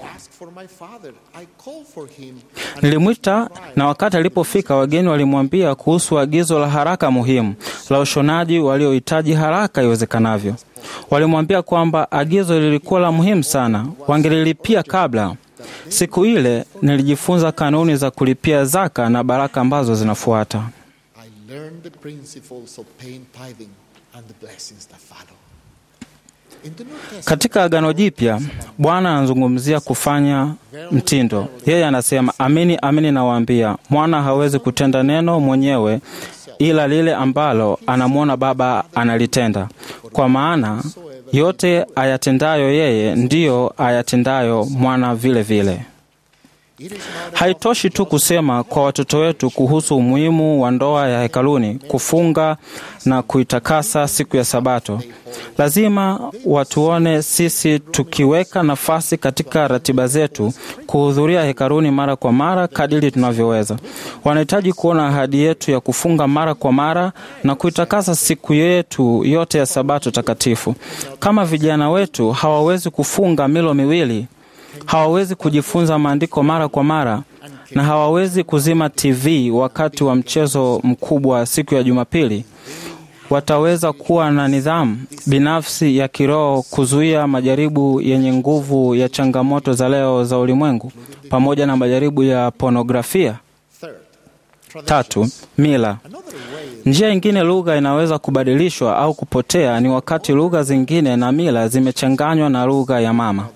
Nilimwita, na wakati alipofika, wageni walimwambia kuhusu agizo la haraka muhimu la ushonaji waliohitaji haraka iwezekanavyo. Walimwambia kwamba agizo lilikuwa la muhimu sana, wangelilipia kabla. Siku ile nilijifunza kanuni za kulipia zaka na baraka ambazo zinafuata. Katika Agano Jipya, Bwana anazungumzia kufanya mtindo. Yeye anasema, amini amini nawaambia, mwana hawezi kutenda neno mwenyewe, ila lile ambalo anamwona Baba analitenda, kwa maana yote ayatendayo yeye ndiyo ayatendayo mwana vile vile. Haitoshi tu kusema kwa watoto wetu kuhusu umuhimu wa ndoa ya hekaluni, kufunga na kuitakasa siku ya Sabato. Lazima watuone sisi tukiweka nafasi katika ratiba zetu kuhudhuria hekaluni mara kwa mara kadiri tunavyoweza. Wanahitaji kuona ahadi yetu ya kufunga mara kwa mara na kuitakasa siku yetu yote ya Sabato takatifu. Kama vijana wetu hawawezi kufunga milo miwili hawawezi kujifunza maandiko mara kwa mara na hawawezi kuzima TV wakati wa mchezo mkubwa siku ya Jumapili. Wataweza kuwa na nidhamu binafsi ya kiroho kuzuia majaribu yenye nguvu ya changamoto za leo za ulimwengu pamoja na majaribu ya pornografia. Tatu, mila. Njia ingine lugha inaweza kubadilishwa au kupotea ni wakati lugha zingine na mila zimechanganywa na lugha ya mama.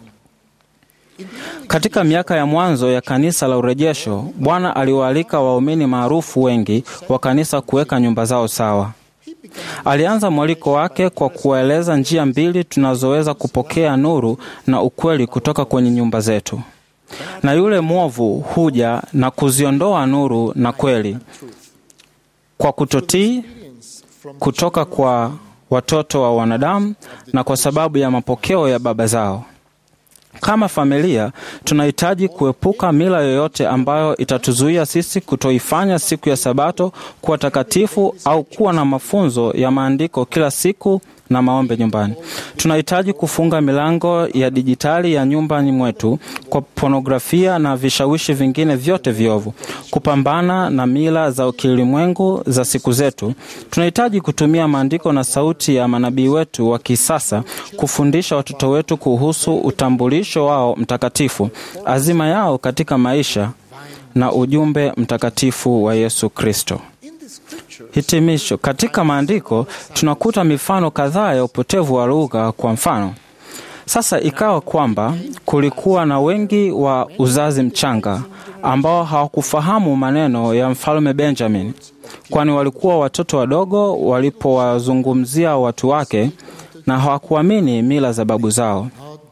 Katika miaka ya mwanzo ya kanisa la urejesho, Bwana aliwaalika waumini maarufu wengi wa kanisa kuweka nyumba zao sawa. Alianza mwaliko wake kwa kuwaeleza njia mbili tunazoweza kupokea nuru na ukweli kutoka kwenye nyumba zetu. Na yule mwovu huja na kuziondoa nuru na kweli kwa kutotii kutoka kwa watoto wa wanadamu na kwa sababu ya mapokeo ya baba zao. Kama familia tunahitaji kuepuka mila yoyote ambayo itatuzuia sisi kutoifanya siku ya Sabato kuwa takatifu au kuwa na mafunzo ya maandiko kila siku na maombi nyumbani. Tunahitaji kufunga milango ya dijitali ya nyumbani mwetu kwa pornografia na vishawishi vingine vyote viovu. Kupambana na mila za kiulimwengu za siku zetu, tunahitaji kutumia maandiko na sauti ya manabii wetu wa kisasa kufundisha watoto wetu kuhusu utambulisho wao mtakatifu, azima yao katika maisha na ujumbe mtakatifu wa Yesu Kristo. Hitimisho. Katika maandiko tunakuta mifano kadhaa ya upotevu wa lugha. Kwa mfano, sasa ikawa kwamba kulikuwa na wengi wa uzazi mchanga ambao hawakufahamu maneno ya mfalme Benjamin, kwani walikuwa watoto wadogo walipowazungumzia watu wake na hawakuamini mila za babu zao.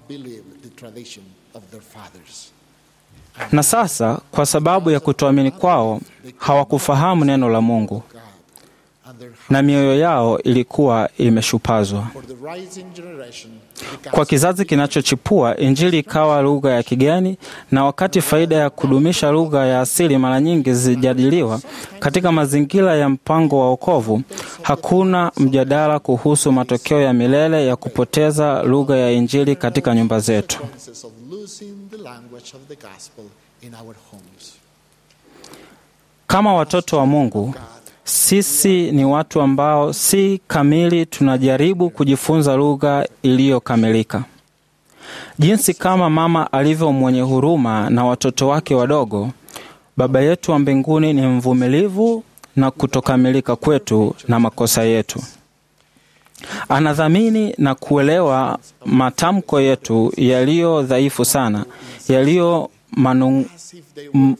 Na sasa kwa sababu ya kutoamini kwao hawakufahamu neno la Mungu na mioyo yao ilikuwa imeshupazwa. Kwa kizazi kinachochipua, Injili ikawa lugha ya kigeni, na wakati faida ya kudumisha lugha ya asili mara nyingi zijadiliwa katika mazingira ya mpango wa wokovu, hakuna mjadala kuhusu matokeo ya milele ya kupoteza lugha ya Injili katika nyumba zetu. Kama watoto wa Mungu, sisi ni watu ambao si kamili, tunajaribu kujifunza lugha iliyokamilika. Jinsi kama mama alivyo mwenye huruma na watoto wake wadogo, Baba yetu wa mbinguni ni mvumilivu na kutokamilika kwetu na makosa yetu. Anadhamini na kuelewa matamko yetu yaliyo dhaifu sana, yaliyo manu m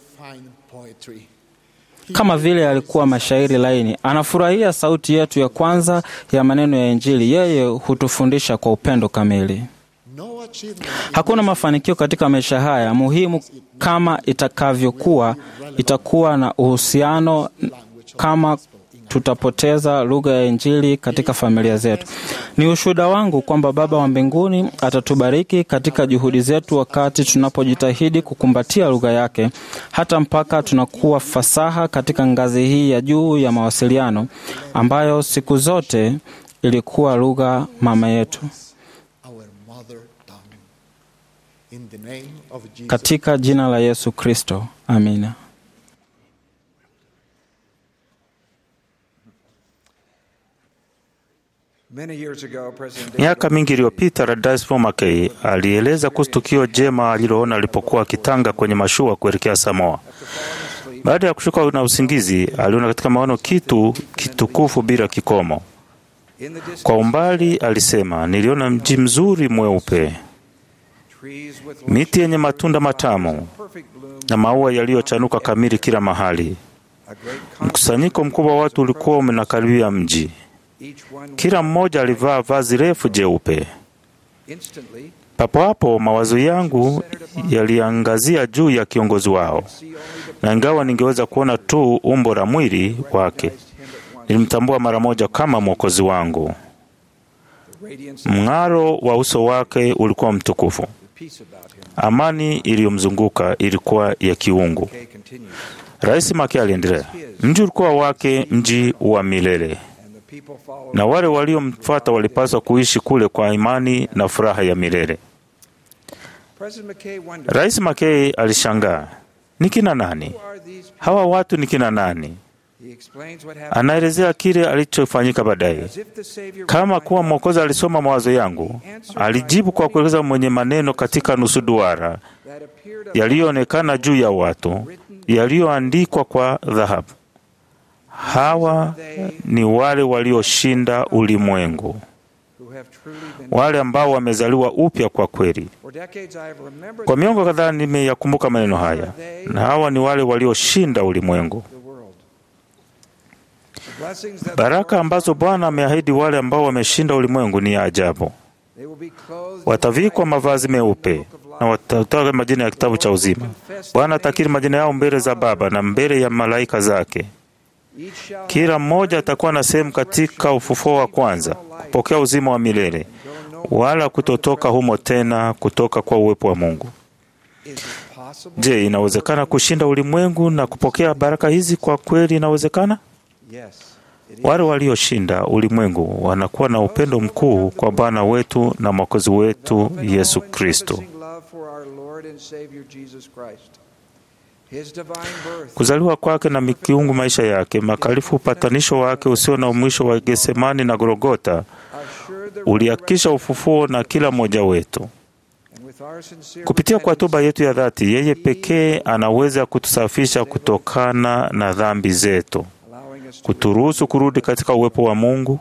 kama vile alikuwa mashairi laini. Anafurahia sauti yetu ya kwanza ya maneno ya Injili. Yeye hutufundisha kwa upendo kamili. Hakuna mafanikio katika maisha haya muhimu kama itakavyokuwa itakuwa na uhusiano kama tutapoteza lugha ya Injili katika familia zetu. Ni ushuhuda wangu kwamba Baba wa mbinguni atatubariki katika juhudi zetu wakati tunapojitahidi kukumbatia lugha yake, hata mpaka tunakuwa fasaha katika ngazi hii ya juu ya mawasiliano ambayo siku zote ilikuwa lugha mama yetu. Katika jina la Yesu Kristo, amina. Miaka mingi iliyopita, Rais Paul Mackey alieleza kuhusu tukio jema aliloona alipokuwa akitanga kwenye mashua kuelekea Samoa. Baada ya kushuka na usingizi, aliona katika maono kitu kitukufu bila kikomo. Kwa umbali, alisema, niliona mji mzuri mweupe, miti yenye matunda matamu na maua yaliyochanuka kamili kila mahali. Mkusanyiko mkubwa wa watu ulikuwa umenakaribia mji. Kila mmoja alivaa vazi refu jeupe. Papo hapo mawazo yangu yaliangazia juu ya kiongozi wao, na ingawa ningeweza kuona tu umbo la mwili wake, nilimtambua mara moja kama mwokozi wangu. Mng'aro wa uso wake ulikuwa mtukufu. Amani iliyomzunguka ilikuwa ya kiungu. Rais Make aliendelea, mji ulikuwa wake, mji wa milele, na wale waliomfuata walipaswa kuishi kule kwa imani na furaha ya milele. Rais Makei alishangaa, ni kina nani hawa watu? Ni kina nani? Anaelezea kile alichofanyika baadaye, kama kuwa Mwokozi alisoma mawazo yangu. Alijibu kwa kueleza mwenye maneno katika nusu duara yaliyoonekana juu ya watu, yaliyoandikwa kwa dhahabu. Hawa ni wale walioshinda ulimwengu, wale ambao wamezaliwa upya kwa kweli. Kwa miongo kadhaa nimeyakumbuka maneno haya, na hawa ni wale walioshinda ulimwengu. Baraka ambazo Bwana ameahidi wale ambao wameshinda ulimwengu ni ya ajabu. Watavikwa mavazi meupe na watatoa majina ya kitabu cha uzima. Bwana atakiri majina yao mbele za Baba na mbele ya malaika zake. Kila mmoja atakuwa na sehemu katika ufufuo wa kwanza, kupokea uzima wa milele, wala kutotoka humo tena kutoka kwa uwepo wa Mungu. Je, inawezekana kushinda ulimwengu na kupokea baraka hizi? Kwa kweli inawezekana. Wale walioshinda ulimwengu wanakuwa na upendo mkuu kwa Bwana wetu na Mwokozi wetu Yesu Kristo. Kuzaliwa kwake na mikiungu maisha yake makalifu, upatanisho wake usio na mwisho wa Getsemani na Golgota ulihakikisha ufufuo na kila mmoja wetu. Kupitia kwa toba yetu ya dhati, yeye pekee anaweza kutusafisha kutokana na dhambi zetu, kuturuhusu kurudi katika uwepo wa Mungu.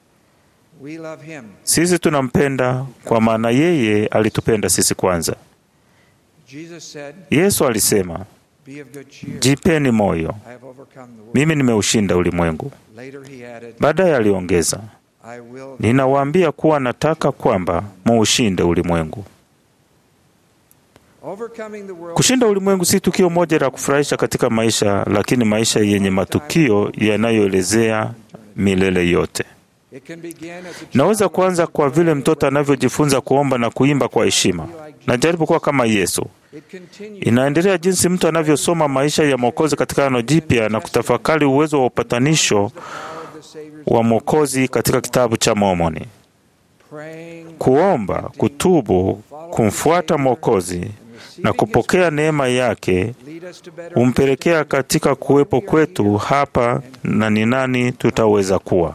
Sisi tunampenda kwa maana yeye alitupenda sisi kwanza. Yesu alisema, jipeni moyo, mimi nimeushinda ulimwengu. Baadaye aliongeza, ninawaambia kuwa nataka kwamba muushinde ulimwengu. Kushinda ulimwengu si tukio moja la kufurahisha katika maisha, lakini maisha yenye matukio yanayoelezea milele yote. Naweza kuanza kwa vile mtoto anavyojifunza kuomba na kuimba kwa heshima. Najaribu kuwa kama Yesu. Inaendelea jinsi mtu anavyosoma maisha ya Mwokozi katika Agano Jipya na kutafakari uwezo wa upatanisho wa Mwokozi katika kitabu cha Mormoni. Kuomba, kutubu, kumfuata Mwokozi na kupokea neema yake humpelekea katika kuwepo kwetu hapa na ni nani tutaweza kuwa.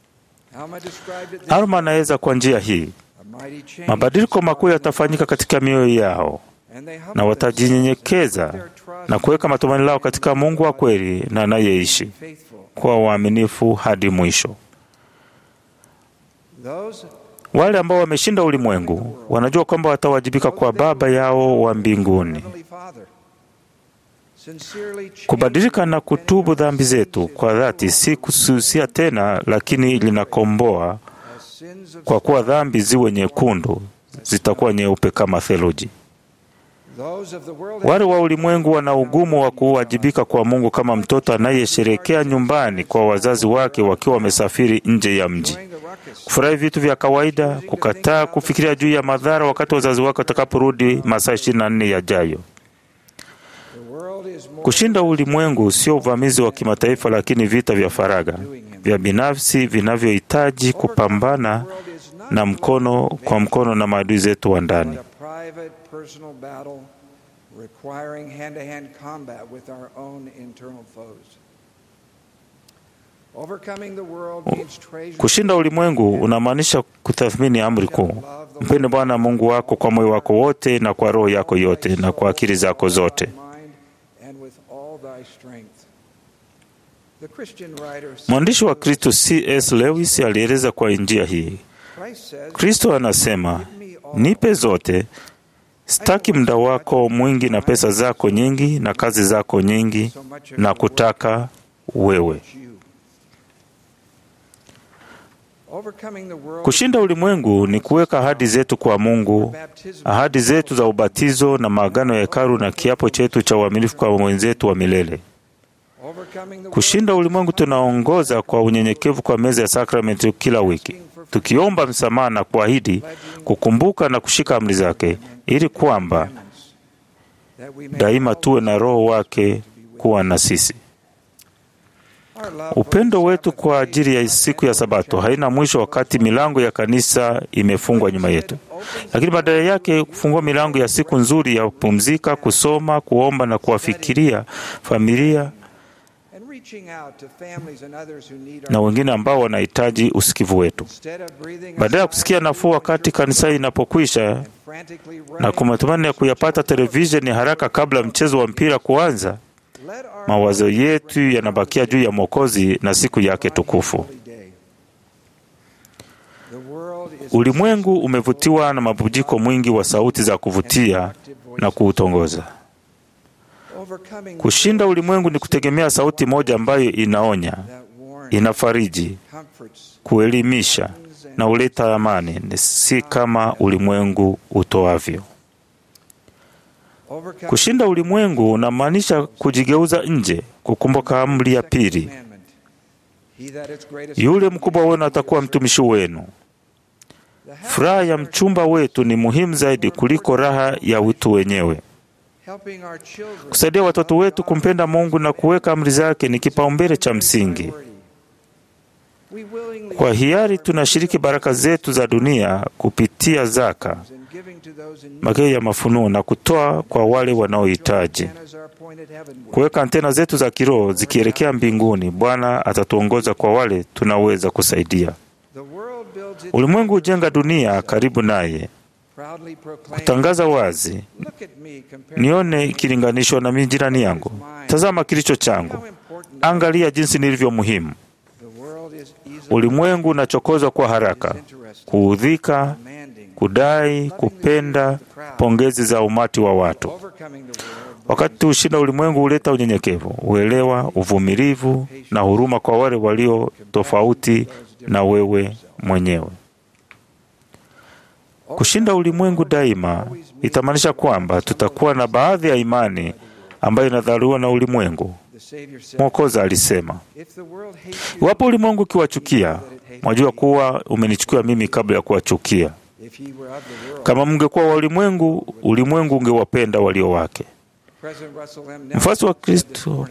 Alma anaweza kwa njia hii, mabadiliko makuu yatafanyika katika mioyo yao na watajinyenyekeza na kuweka matumaini lao katika Mungu wa kweli na anayeishi kwa uaminifu hadi mwisho. Wale ambao wameshinda ulimwengu wanajua kwamba watawajibika kwa Baba yao wa mbinguni. Kubadilika na kutubu dhambi zetu kwa dhati si kususia tena, lakini linakomboa, kwa kuwa dhambi ziwe nyekundu, zitakuwa nyeupe kama theluji. Wale wa ulimwengu wana ugumu wa kuwajibika kwa Mungu kama mtoto anayesherekea nyumbani kwa wazazi wake wakiwa wamesafiri nje ya mji, kufurahi vitu vya kawaida, kukataa kufikiria juu ya madhara wakati wazazi wake watakaporudi masaa ishirini na nne yajayo. Kushinda ulimwengu sio uvamizi wa kimataifa, lakini vita vya faragha vya binafsi vinavyohitaji kupambana na mkono kwa mkono na maadui zetu wa ndani. Kushinda ulimwengu unamaanisha kutathmini amri kuu: mpende Bwana Mungu wako kwa moyo wako wote na kwa roho yako yote na kwa akili zako zote. Mwandishi wa Kristo C.S. Lewis alieleza kwa njia hii: Kristo anasema, nipe zote, sitaki muda wako mwingi na pesa zako nyingi na kazi zako nyingi, na kutaka wewe. Kushinda ulimwengu ni kuweka ahadi zetu kwa Mungu, ahadi zetu za ubatizo na maagano ya hekalu na kiapo chetu cha uaminifu kwa mwenzetu wa milele. Kushinda ulimwengu tunaongoza kwa unyenyekevu kwa meza ya sakramenti kila wiki, tukiomba msamaha na kuahidi kukumbuka na kushika amri zake, ili kwamba daima tuwe na Roho wake kuwa na sisi. Upendo wetu kwa ajili ya siku ya Sabato haina mwisho wakati milango ya kanisa imefungwa nyuma yetu, lakini badala yake kufungua milango ya siku nzuri ya kupumzika, kusoma, kuomba na kuwafikiria familia na wengine ambao wanahitaji usikivu wetu. Badala ya kusikia nafuu wakati kanisa inapokwisha na kumatumani ya kuyapata televisheni haraka kabla mchezo wa mpira kuanza, mawazo yetu yanabakia juu ya Mwokozi na siku yake tukufu. Ulimwengu umevutiwa na mabujiko mwingi wa sauti za kuvutia na kuutongoza. Kushinda ulimwengu ni kutegemea sauti moja ambayo inaonya, inafariji, kuelimisha na huleta amani, si kama ulimwengu utoavyo. Kushinda ulimwengu unamaanisha kujigeuza nje, kukumbuka amri ya pili, yule mkubwa wenu atakuwa mtumishi wenu. Furaha ya mchumba wetu ni muhimu zaidi kuliko raha ya utu wenyewe. Kusaidia watoto wetu kumpenda Mungu na kuweka amri zake ni kipaumbele cha msingi. Kwa hiari tunashiriki baraka zetu za dunia kupitia zaka, mageo ya mafunuo na kutoa kwa wale wanaohitaji. Kuweka antena zetu za kiroho zikielekea mbinguni, Bwana atatuongoza kwa wale tunaweza kusaidia. Ulimwengu hujenga dunia karibu naye, kutangaza wazi, nione ikilinganishwa na mimi jirani yangu. Tazama kilicho changu, angalia jinsi nilivyo muhimu. Ulimwengu unachokozwa kwa haraka, kuudhika, kudai, kupenda pongezi za umati wa watu. Wakati tuushinda ulimwengu huleta unyenyekevu, uelewa, uvumilivu na huruma kwa wale walio tofauti na wewe mwenyewe. Kushinda ulimwengu daima itamaanisha kwamba tutakuwa na baadhi ya imani ambayo inadhaliwa na ulimwengu. Mwokozi alisema, iwapo ulimwengu ukiwachukia, mwajua kuwa umenichukua mimi kabla ya kuwachukia. Kama mngekuwa wa ulimwengu, ulimwengu ungewapenda walio wake. Mfuasi wa Kristo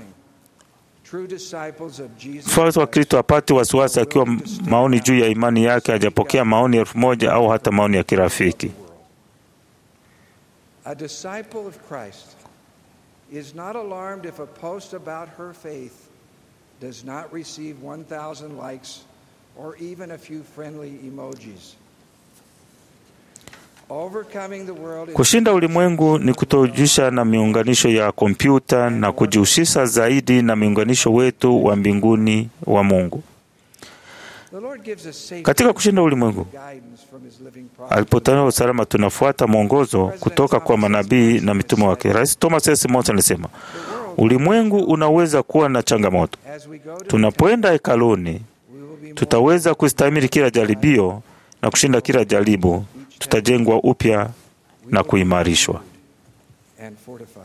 mfuasi wa Kristo apate wasiwasi akiwa maoni juu ya imani yake hajapokea maoni elfu moja au hata maoni ya kirafiki. A disciple of Christ is not alarmed if a post about her faith does not receive 1,000 likes or even a few friendly emojis. Overcoming the world is Kushinda ulimwengu ni kutojihusisha na miunganisho ya kompyuta na kujihusisha zaidi na miunganisho wetu wa mbinguni wa Mungu. the Lord gives us safety Katika kushinda ulimwengu, guidance from his living prophet. alipotangaza usalama, tunafuata mwongozo kutoka kwa manabii na mitume wake. Rais Thomas S. Monson alisema, ulimwengu unaweza kuwa na changamoto. As we go to Tunapoenda hekaluni, tutaweza kustahimili kila jaribio na kushinda kila jaribu. Tutajengwa upya na kuimarishwa. and fortified.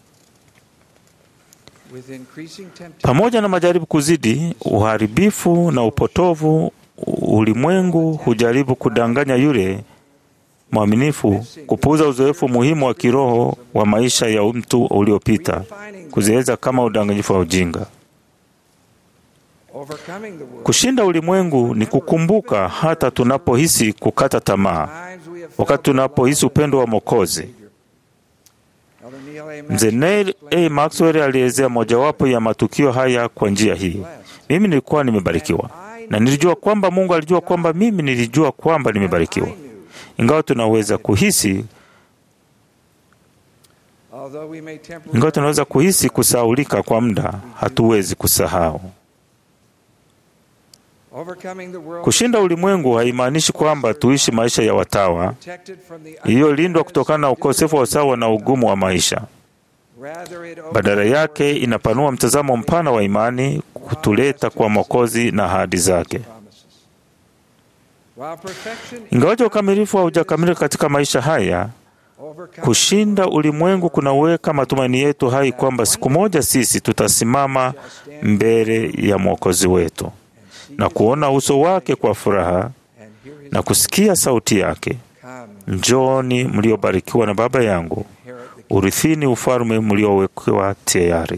With increasing temptation, Pamoja na majaribu kuzidi, uharibifu na upotovu, ulimwengu hujaribu kudanganya yule mwaminifu, kupuuza uzoefu muhimu wa kiroho wa maisha ya mtu uliopita, kuziweza kama udanganyifu wa ujinga. overcoming the world. Kushinda ulimwengu ni kukumbuka hata tunapohisi kukata tamaa, Times we have wakati tunapohisi upendo wa Mwokozi. Elder Neil A. Mzee Neil A. Maxwell alielezea mojawapo ya matukio haya kwa njia hii: mimi nilikuwa nimebarikiwa na nilijua kwamba Mungu alijua kwamba mimi nilijua kwamba nimebarikiwa. Ingawa tunaweza kuhisi Although we may temporarily ingawa tunaweza kuhisi kusahaulika kwa muda, hatuwezi kusahau. overcoming the world Kushinda ulimwengu haimaanishi kwamba tuishi maisha ya watawa protected from the iliyolindwa kutokana na ukosefu wa usawa na ugumu wa maisha. rather it Badala yake inapanua mtazamo mpana wa imani, kutuleta kwa Mwokozi na ahadi zake. promises. While perfection Ingawaje ukamilifu haujakamilika katika maisha haya, kushinda ulimwengu kunaweka matumaini yetu hai kwamba siku moja sisi tutasimama mbele ya Mwokozi wetu na kuona uso wake kwa furaha na kusikia sauti yake, njooni mliobarikiwa na Baba yangu, urithini ufalme mliowekewa tayari.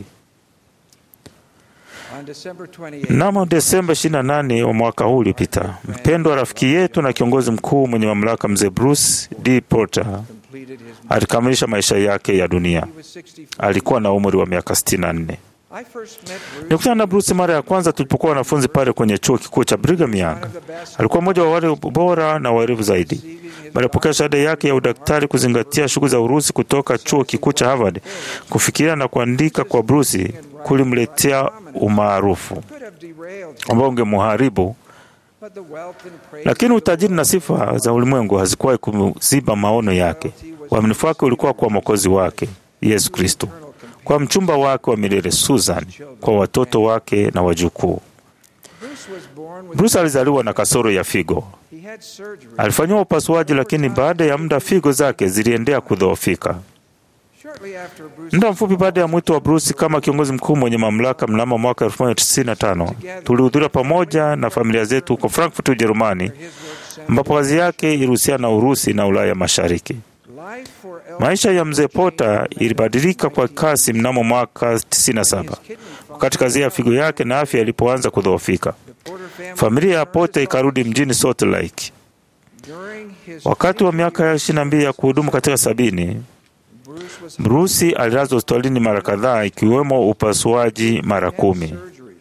on December 28, Mnamo Desemba 28 wa mwaka huu uliopita, mpendwa rafiki yetu na kiongozi mkuu mwenye mamlaka mzee Bruce D. Porter completed his alikamilisha maisha yake ya dunia. Alikuwa na umri wa miaka 64. I first met Bruce Nilikutana na Bruce mara ya kwanza tulipokuwa wanafunzi pale kwenye chuo kikuu cha Brigham Young. Alikuwa mmoja wa wale bora na waerevu zaidi. Baada ya kupokea shahada yake ya udaktari, kuzingatia shughuli za Urusi kutoka chuo kikuu cha Harvard, kufikiria na kuandika kwa Bruce kulimletea umaarufu could have derailed, ambao ungemuharibu, but the wealth and praise lakini utajiri na sifa za ulimwengu hazikuwahi kuziba maono yake. Uaminifu wake ulikuwa kwa mwokozi wake Yesu Kristo, kwa mchumba wake wa milele Susan, kwa watoto wake na wajukuu. Bruce was born with Bruce alizaliwa na kasoro ya figo. he had surgery. Alifanyiwa upasuaji, lakini baada ya muda figo zake ziliendea kudhoofika. Shortly after Bruce Muda mfupi baada ya mwito wa Bruce kama kiongozi mkuu mwenye mamlaka mnamo mwaka 1995 tulihudhuria pamoja na familia zetu huko Frankfurt, Ujerumani, ambapo kazi yake ilihusiana na Urusi na Ulaya Mashariki. life for El Maisha ya mzee Pota ilibadilika kwa kasi mnamo mwaka 97 wakati kazi ya figo yake na afya ilipoanza kudhoofika. Porter family Familia ya Pota ikarudi mjini Salt Lake. during his Wakati wa miaka ya 22 ya kuhudumu katika sabini, Bruce was Brusi alilazwa hospitalini mara kadhaa ikiwemo upasuaji mara kumi. surgeries.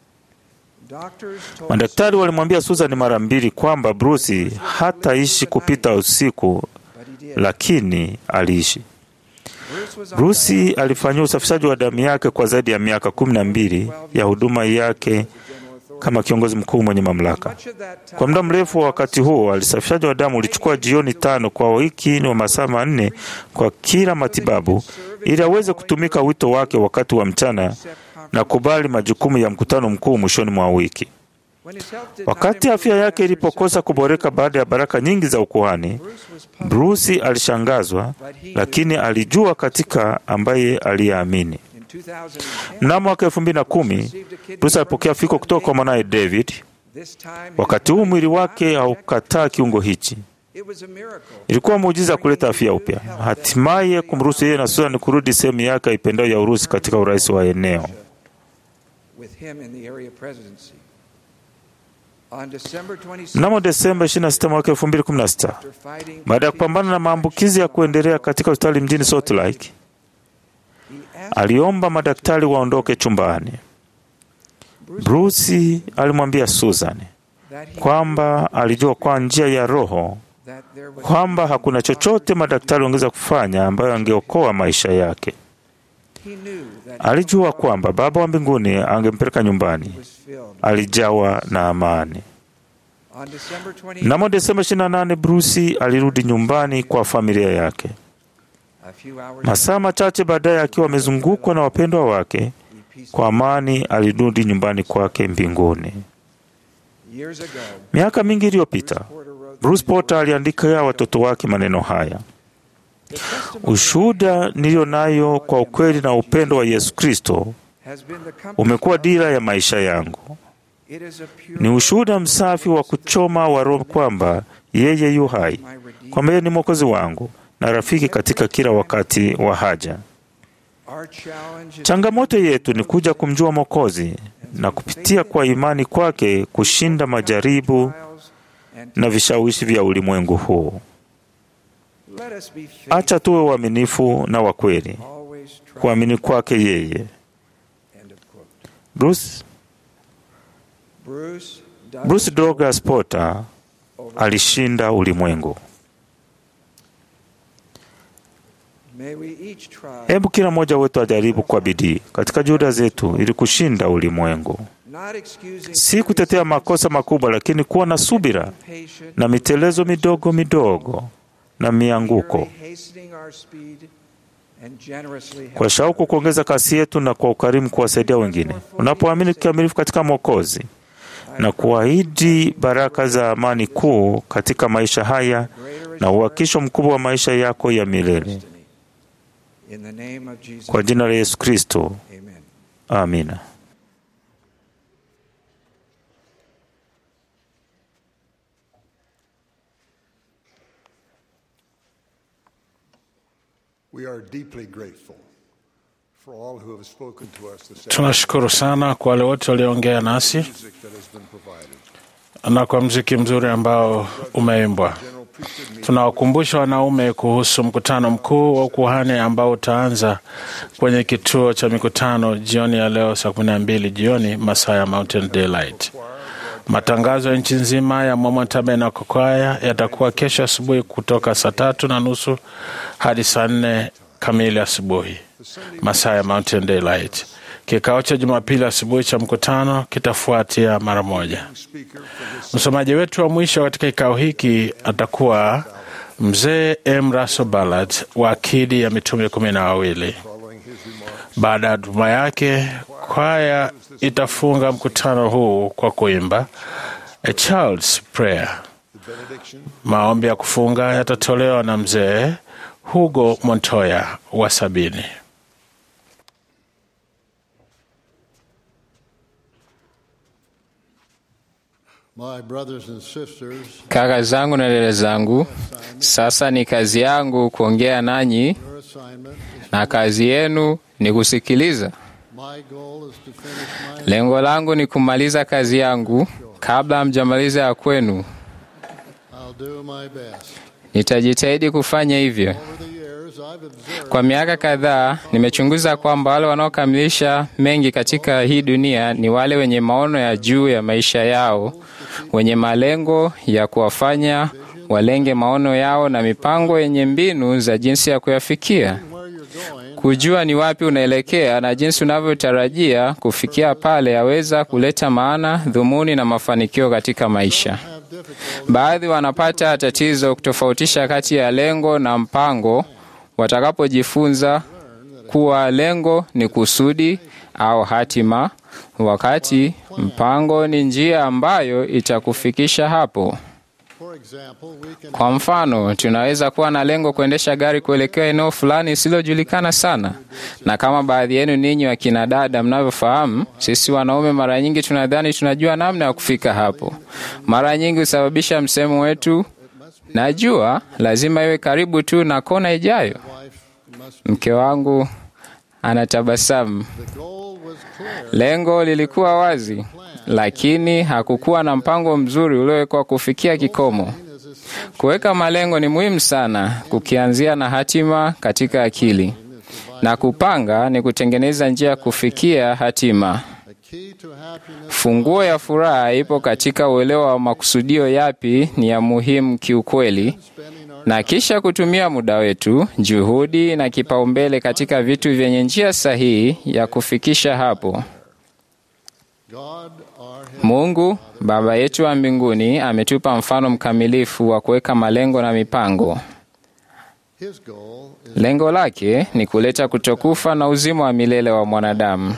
Doctors told Madaktari walimwambia Susan mara mbili kwamba Brusi hataishi kupita usiku, lakini aliishi. Bruce was on Brusi alifanyia usafishaji wa damu yake kwa zaidi ya miaka kumi na mbili ya huduma yake kama kiongozi mkuu mwenye mamlaka. much of that time Kwa muda mrefu wa wakati huo, alisafishaji wa damu ulichukua jioni tano kwa wiki, ni wa masaa manne kwa kila matibabu, ili aweze kutumika wito wake wakati wa mchana na kubali majukumu ya mkutano mkuu mwishoni mwa wiki. when his health did not Wakati afya yake ilipokosa kuboreka baada ya baraka nyingi za ukuhani, Brusi alishangazwa, lakini alijua katika ambaye aliyeamini. in 2010 Mnamo mwaka elfu mbili na kumi Bruce alipokea fiko kutoka kwa mwanaye David. this time Wakati huu mwili wake haukataa kiungo hichi. it was a miracle Ilikuwa muujiza kuleta afya upya, hatimaye kumruhusu yeye na Susan kurudi sehemu yake aipendayo ya Urusi katika urais wa eneo. with him in the area presidency on December 26 Mnamo Desemba 26 mwaka 2016, after fighting baada ya kupambana na maambukizi ya kuendelea katika hospitali mjini Salt Lake, he asked aliomba madaktari waondoke chumbani. Bruce alimwambia Susan that he kwamba alijua kwa njia ya Roho that there was kwamba hakuna chochote madaktari wangeweza kufanya ambayo angeokoa maisha yake. he knew that Alijua kwamba Baba wa mbinguni angempeleka nyumbani. was filled Alijawa na amani. on December 28 Mnamo Desemba 28, Bruce alirudi nyumbani kwa familia yake. a few hours Masaa machache baadaye, akiwa amezungukwa na wapendwa wake, kwa amani alirudi nyumbani kwake mbinguni. years ago Miaka mingi iliyopita, Porter wrote Bruce Porter aliandikia watoto wake maneno haya: ushuhuda niliyo nayo kwa ukweli na upendo wa Yesu Kristo has been the compass umekuwa dira ya maisha yangu. it is a pure Ni ushuhuda msafi wa kuchoma wa Roho kwamba yeye yu hai, my redeemer kwamba yeye ni mwokozi wangu na rafiki katika kila wakati wa haja. our challenge is Changamoto yetu ni kuja kumjua Mwokozi na kupitia kwa imani kwake kushinda majaribu trials and na vishawishi vya ulimwengu huu. let us be faithful Acha tuwe waaminifu na wa kweli, always try kuamini kwake yeye. end of quote Bruce, Bruce Bruce Douglas Porter alishinda ulimwengu. may we each try Hebu kila mmoja wetu ajaribu kwa bidii katika juhudi zetu ili kushinda ulimwengu, not excusing si kutetea makosa makubwa, lakini kuwa na subira patient na mitelezo midogo midogo na mianguko, hastening our speed and generously help kwa shauku kuongeza kasi yetu na kwa ukarimu kuwasaidia wengine. Unapoamini kikamilifu katika Mwokozi, na kuahidi baraka za amani kuu katika maisha haya na uhakisho mkubwa wa maisha yako ya milele. In the name of Jesus. Kwa jina la Yesu Kristo, Amen. amina. We are deeply grateful for all who have spoken to us this Tunashukuru sana kwa wale wote walioongea nasi music that has been provided. na kwa mziki mzuri ambao umeimbwa. Tunawakumbusha wanaume kuhusu mkutano mkuu wa ukuhani ambao utaanza kwenye kituo cha mikutano jioni ya leo saa kumi na mbili jioni masaa ya Mountain Daylight. Matangazo ya nchi nzima ya Mormon Tabernacle Choir yatakuwa kesho asubuhi kutoka saa tatu na nusu hadi saa nne kamili asubuhi masaa ya Mountain Daylight. Kikao cha Jumapili asubuhi cha mkutano kitafuatia mara moja. Msomaji wetu wa mwisho katika kikao hiki atakuwa mzee M. Russell Ballard wa akidi ya mitume kumi na wawili. Baada ya huduma yake, kwaya itafunga mkutano huu kwa kuimba A Child's Prayer. Maombi ya kufunga yatatolewa na mzee Hugo Montoya wa sabini. My brothers and sisters, Kaka zangu na dada zangu, sasa ni kazi yangu kuongea nanyi, your assignment is na kazi yenu ni kusikiliza. my goal is to finish my Lengo langu ni kumaliza kazi yangu kabla hamjamaliza ya kwenu. I'll do my best. Nitajitahidi kufanya hivyo. Over the years, I've observed Kwa miaka kadhaa nimechunguza kwamba wale wanaokamilisha mengi katika hii dunia ni wale wenye maono ya juu ya maisha yao, wenye malengo ya kuwafanya walenge maono yao na mipango yenye mbinu za jinsi ya kuyafikia. where you're going. Kujua ni wapi unaelekea na jinsi unavyotarajia kufikia pale yaweza kuleta maana, dhumuni na mafanikio katika maisha. Have difficulty Baadhi wanapata tatizo kutofautisha kati ya lengo na mpango watakapojifunza kuwa lengo ni kusudi au hatima, wakati mpango ni njia ambayo itakufikisha hapo. For example, we can Kwa mfano, tunaweza kuwa na lengo kuendesha gari kuelekea eneo fulani lisilojulikana sana, na kama baadhi yenu ninyi wakina dada mnavyofahamu, sisi wanaume mara nyingi tunadhani tunajua namna ya kufika hapo. Mara nyingi husababisha msemo wetu, najua lazima iwe karibu tu na kona ijayo. wife must Mke wangu anatabasamu. the goal was clear. Lengo lilikuwa wazi, lakini hakukuwa na mpango mzuri uliowekwa kufikia kikomo. Kuweka malengo ni muhimu sana, kukianzia na hatima katika akili, na kupanga ni kutengeneza njia ya kufikia hatima. The key to happiness Funguo ya furaha ipo katika uelewa wa makusudio yapi ni ya muhimu kiukweli, spending our na kisha kutumia muda wetu, juhudi na kipaumbele katika vitu vyenye njia sahihi ya kufikisha hapo. God, our head. Mungu Baba yetu wa mbinguni ametupa mfano mkamilifu wa kuweka malengo na mipango. His goal is Lengo lake ni kuleta kutokufa na uzima wa milele wa mwanadamu,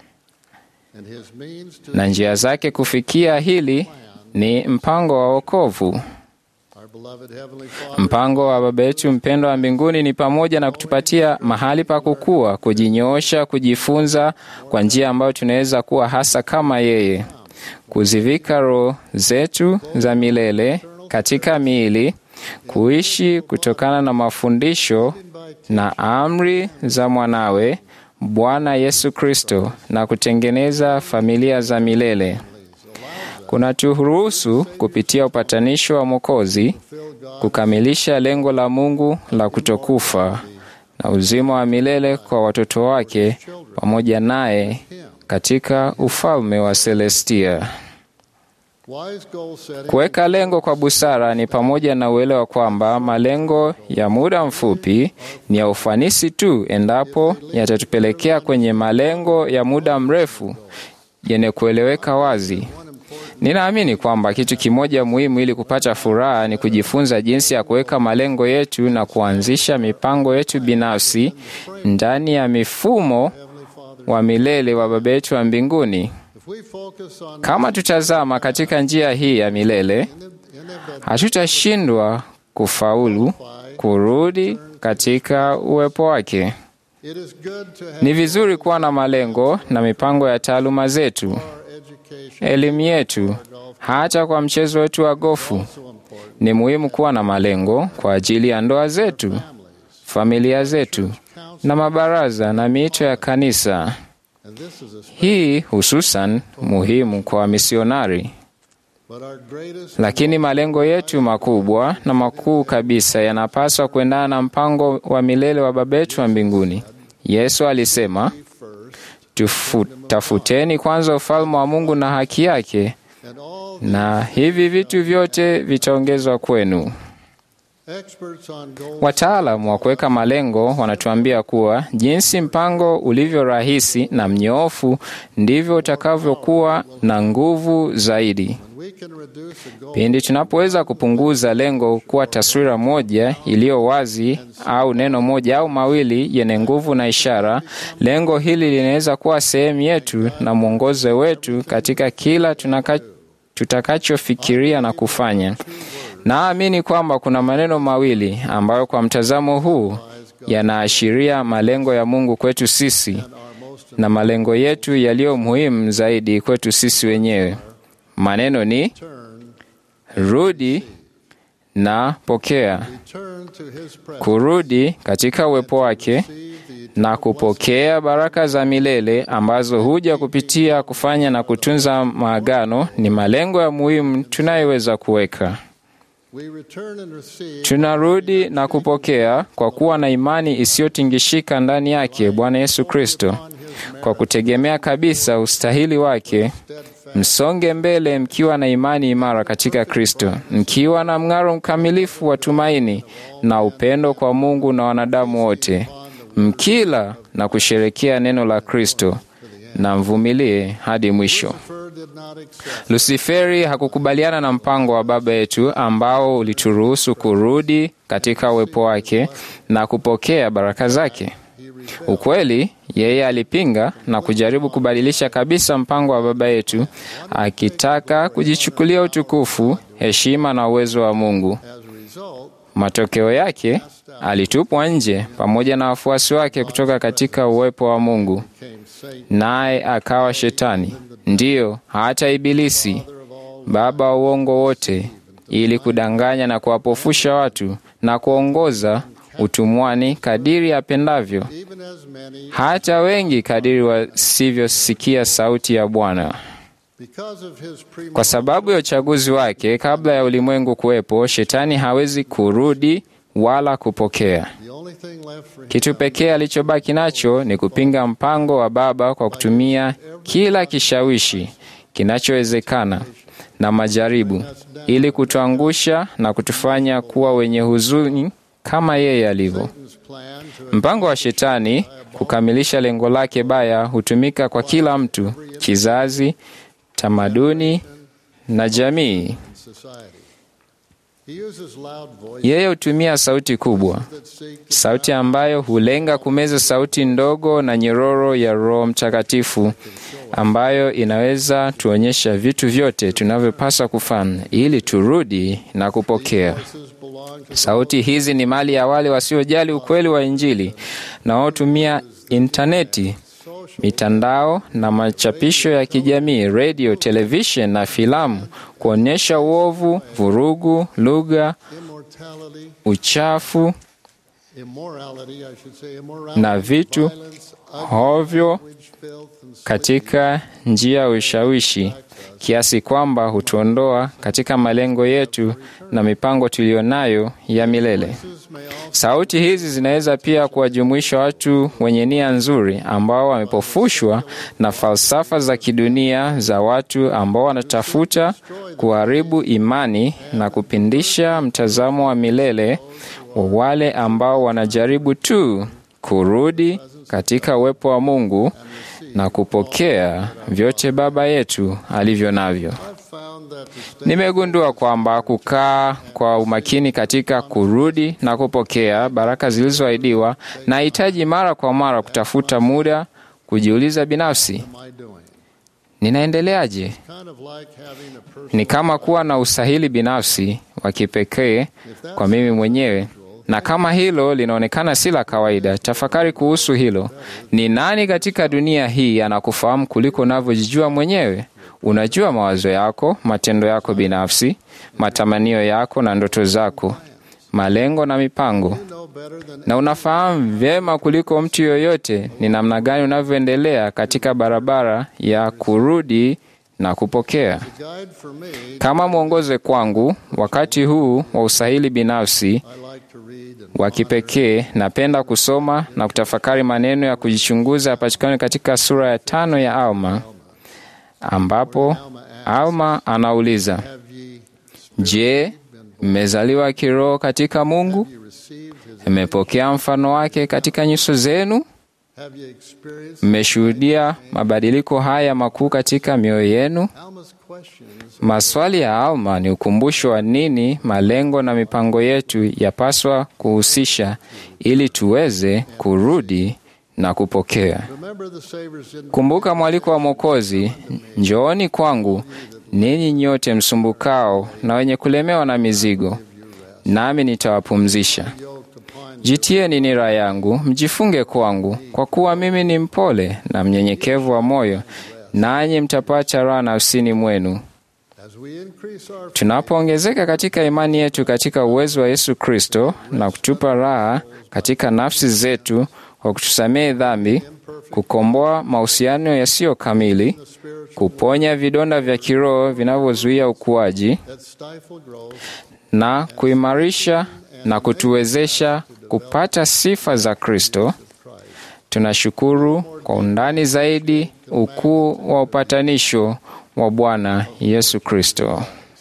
and his means to na njia zake kufikia hili ni mpango wa wokovu. our beloved heavenly Father. Mpango wa Baba yetu mpendwa wa mbinguni ni pamoja na kutupatia mahali pa kukua, kujinyoosha, kujifunza kwa njia ambayo tunaweza kuwa hasa kama yeye, kuzivika roho zetu za milele katika miili, kuishi kutokana na mafundisho na amri za mwanawe Bwana Yesu Kristo na kutengeneza familia za milele. Kunaturuhusu kupitia upatanisho wa Mwokozi kukamilisha lengo la Mungu la kutokufa na uzima wa milele kwa watoto wake pamoja naye katika ufalme wa Celestia. Wise goal setting Kuweka lengo kwa busara ni pamoja na uelewa kwamba malengo ya muda mfupi ni ya ufanisi tu endapo yatatupelekea kwenye malengo ya muda mrefu yenye kueleweka wazi. Ninaamini kwamba kitu kimoja muhimu ili kupata furaha ni kujifunza jinsi ya kuweka malengo yetu na kuanzisha mipango yetu binafsi ndani ya mifumo wa milele wa Baba yetu wa mbinguni. if Kama tutazama katika njia hii ya milele, hatutashindwa kufaulu kurudi katika uwepo wake. Ni vizuri kuwa na malengo na mipango ya taaluma zetu, elimu yetu, hata kwa mchezo wetu wa gofu. Ni muhimu kuwa na malengo kwa ajili ya ndoa zetu, familia zetu, na mabaraza na miito ya kanisa. Hii hususan muhimu kwa wamisionari. Lakini malengo yetu makubwa na makuu kabisa yanapaswa kuendana na mpango wa milele wa Baba yetu wa mbinguni. Yesu alisema, Tufu, tafuteni kwanza ufalme wa Mungu na haki yake, na hivi vitu vyote vitaongezwa kwenu. Wataalamu wa kuweka malengo wanatuambia kuwa jinsi mpango ulivyo rahisi na mnyoofu ndivyo utakavyokuwa na nguvu zaidi. Pindi tunapoweza kupunguza lengo kuwa taswira moja iliyo wazi au neno moja au mawili yenye nguvu na ishara, lengo hili linaweza kuwa sehemu yetu na mwongozo wetu katika kila tunaka, tutakachofikiria na kufanya. Naamini kwamba kuna maneno mawili ambayo kwa mtazamo huu yanaashiria malengo ya Mungu kwetu sisi na malengo yetu yaliyo muhimu zaidi kwetu sisi wenyewe. Maneno ni rudi na pokea. Kurudi katika uwepo wake na kupokea baraka za milele ambazo huja kupitia kufanya na kutunza maagano ni malengo ya muhimu tunayoweza kuweka. Tunarudi na kupokea kwa kuwa na imani isiyotingishika ndani yake Bwana Yesu Kristo, kwa kutegemea kabisa ustahili wake. Msonge mbele mkiwa na imani imara katika Kristo, mkiwa na mng'aro mkamilifu wa tumaini na upendo kwa Mungu na wanadamu wote, mkila na kusherekea neno la Kristo na mvumilie hadi mwisho. Lusiferi hakukubaliana na mpango wa Baba yetu ambao ulituruhusu kurudi katika uwepo wake na kupokea baraka zake. Ukweli, yeye alipinga na kujaribu kubadilisha kabisa mpango wa Baba yetu, akitaka kujichukulia utukufu, heshima na uwezo wa Mungu. Matokeo yake, alitupwa nje pamoja na wafuasi wake kutoka katika uwepo wa Mungu, naye akawa Shetani, ndiyo hata Ibilisi, baba wa uongo wote, ili kudanganya na kuwapofusha watu na kuongoza utumwani kadiri apendavyo, hata wengi kadiri wasivyosikia sauti ya Bwana. Kwa sababu ya uchaguzi wake kabla ya ulimwengu kuwepo, Shetani hawezi kurudi wala kupokea. Kitu pekee alichobaki nacho ni kupinga mpango wa Baba kwa kutumia kila kishawishi kinachowezekana na majaribu, ili kutuangusha na kutufanya kuwa wenye huzuni kama yeye alivyo. Mpango wa Shetani kukamilisha lengo lake baya hutumika kwa kila mtu, kizazi, tamaduni na jamii. Yeye hutumia sauti kubwa, sauti ambayo hulenga kumeza sauti ndogo na nyororo ya Roho Mtakatifu, ambayo inaweza tuonyesha vitu vyote tunavyopaswa kufanya ili turudi na kupokea. Sauti hizi ni mali ya wale wasiojali ukweli wa Injili na wanaotumia intaneti, mitandao na machapisho ya kijamii, redio, televishen na filamu kuonyesha uovu, vurugu, lugha, uchafu na vitu hovyo katika njia ya ushawishi kiasi kwamba hutuondoa katika malengo yetu na mipango tuliyonayo ya milele. Sauti hizi zinaweza pia kuwajumuisha watu wenye nia nzuri ambao wamepofushwa na falsafa za kidunia za watu ambao wanatafuta kuharibu imani na kupindisha mtazamo wa milele wa wale ambao wanajaribu tu kurudi katika uwepo wa Mungu na kupokea vyote Baba yetu alivyo navyo. Nimegundua kwamba kukaa kwa umakini katika kurudi na kupokea baraka zilizoahidiwa, nahitaji mara kwa mara kutafuta muda kujiuliza binafsi, ninaendeleaje? kind of like having a person Ni kama kuwa na usahili binafsi wa kipekee kwa mimi mwenyewe, na kama hilo linaonekana si la kawaida, tafakari kuhusu hilo. Ni nani katika dunia hii anakufahamu kuliko unavyojijua mwenyewe? Unajua mawazo yako, matendo yako binafsi, matamanio yako na ndoto zako, malengo na mipango, na unafahamu vyema kuliko mtu yoyote ni namna gani unavyoendelea katika barabara ya kurudi na kupokea. guide for me. Kama mwongoze kwangu wakati huu wa usahili binafsi I like to read and wa kipekee, napenda kusoma na kutafakari maneno ya kujichunguza yapatikane katika sura ya tano ya Alma, ambapo Alma anauliza, have ye je, mmezaliwa kiroho katika Mungu? received his Mmepokea mfano wake katika nyuso zenu? have ye experienced Mmeshuhudia mabadiliko haya makuu katika mioyo yenu? Alma's questions Maswali ya Alma ni ukumbusho wa nini malengo na mipango yetu yapaswa kuhusisha ili tuweze kurudi na kupokea. remember the Savior's in Kumbuka mwaliko wa Mwokozi, njooni kwangu ninyi nyote msumbukao na wenye kulemewa na mizigo, nami nitawapumzisha. Jitieni nira yangu, mjifunge kwangu, kwa kuwa mimi ni mpole na mnyenyekevu wa moyo, nanyi mtapata raha nafsini mwenu. as we increase our Tunapoongezeka katika imani yetu katika uwezo wa Yesu Kristo na kutupa raha katika nafsi zetu kwa kutusamehe dhambi, kukomboa mahusiano yasiyo kamili, kuponya vidonda vya kiroho vinavyozuia ukuaji that stifle growth na kuimarisha na kutuwezesha kupata sifa za Kristo, tunashukuru kwa undani zaidi ukuu wa upatanisho wa Bwana Yesu Kristo.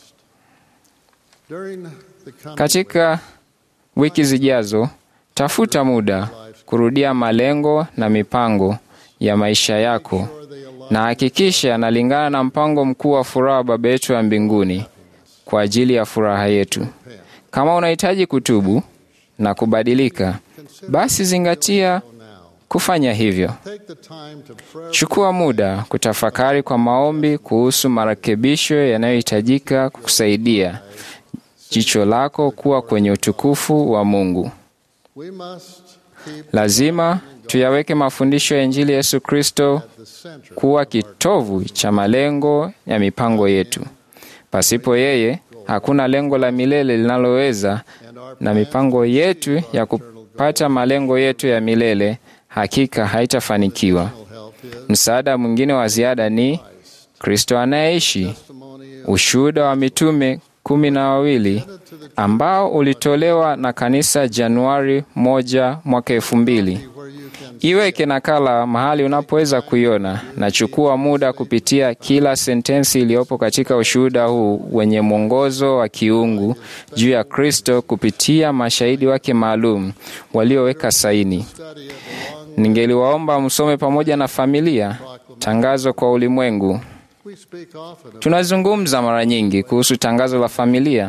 during the coming Katika wiki zijazo, tafuta muda kurudia malengo na mipango ya maisha yako na hakikisha yanalingana na mpango mkuu wa furaha wa Baba yetu wa mbinguni kwa ajili ya furaha yetu. Kama unahitaji kutubu na kubadilika, basi zingatia kufanya hivyo. take the time to pray Chukua muda kutafakari kwa maombi kuhusu marekebisho yanayohitajika kukusaidia jicho lako kuwa kwenye utukufu wa Mungu. we must keep Lazima tuyaweke mafundisho ya Injili ya Yesu Kristo the center kuwa kitovu cha malengo ya mipango yetu. Pasipo yeye, hakuna lengo la milele linaloweza, na mipango yetu ya kupata malengo yetu ya milele hakika haitafanikiwa. help is Msaada mwingine wa ziada ni Kristo anayeishi, testimony ushuhuda wa mitume kumi na wawili ambao ulitolewa na kanisa Januari moja mwaka elfu mbili. where you can Iweke nakala mahali unapoweza kuiona na chukua muda kupitia kila sentensi iliyopo katika ushuhuda huu wenye mwongozo wa kiungu juu ya Kristo kupitia mashahidi wake maalum walioweka saini. study it along Ningeliwaomba msome pamoja na familia tangazo kwa ulimwengu. we speak often of Tunazungumza mara nyingi kuhusu tangazo la familia,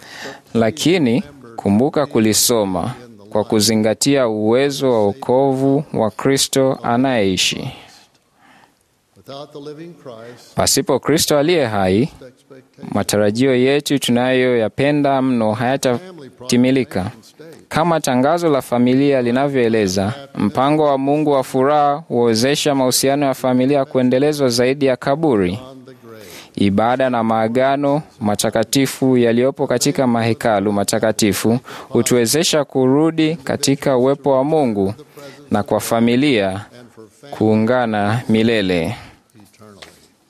lakini kumbuka kulisoma kwa kuzingatia uwezo wa wokovu wa Kristo anayeishi. without the living Christ Pasipo Kristo aliye hai, expectation matarajio yetu tunayoyapenda mno hayatatimilika. Kama tangazo la familia linavyoeleza, mpango wa Mungu wa furaha huwezesha mahusiano ya familia kuendelezwa zaidi ya kaburi. on the grave Ibada na maagano matakatifu yaliyopo katika mahekalu matakatifu hutuwezesha kurudi katika uwepo wa Mungu na kwa familia kuungana milele. eternally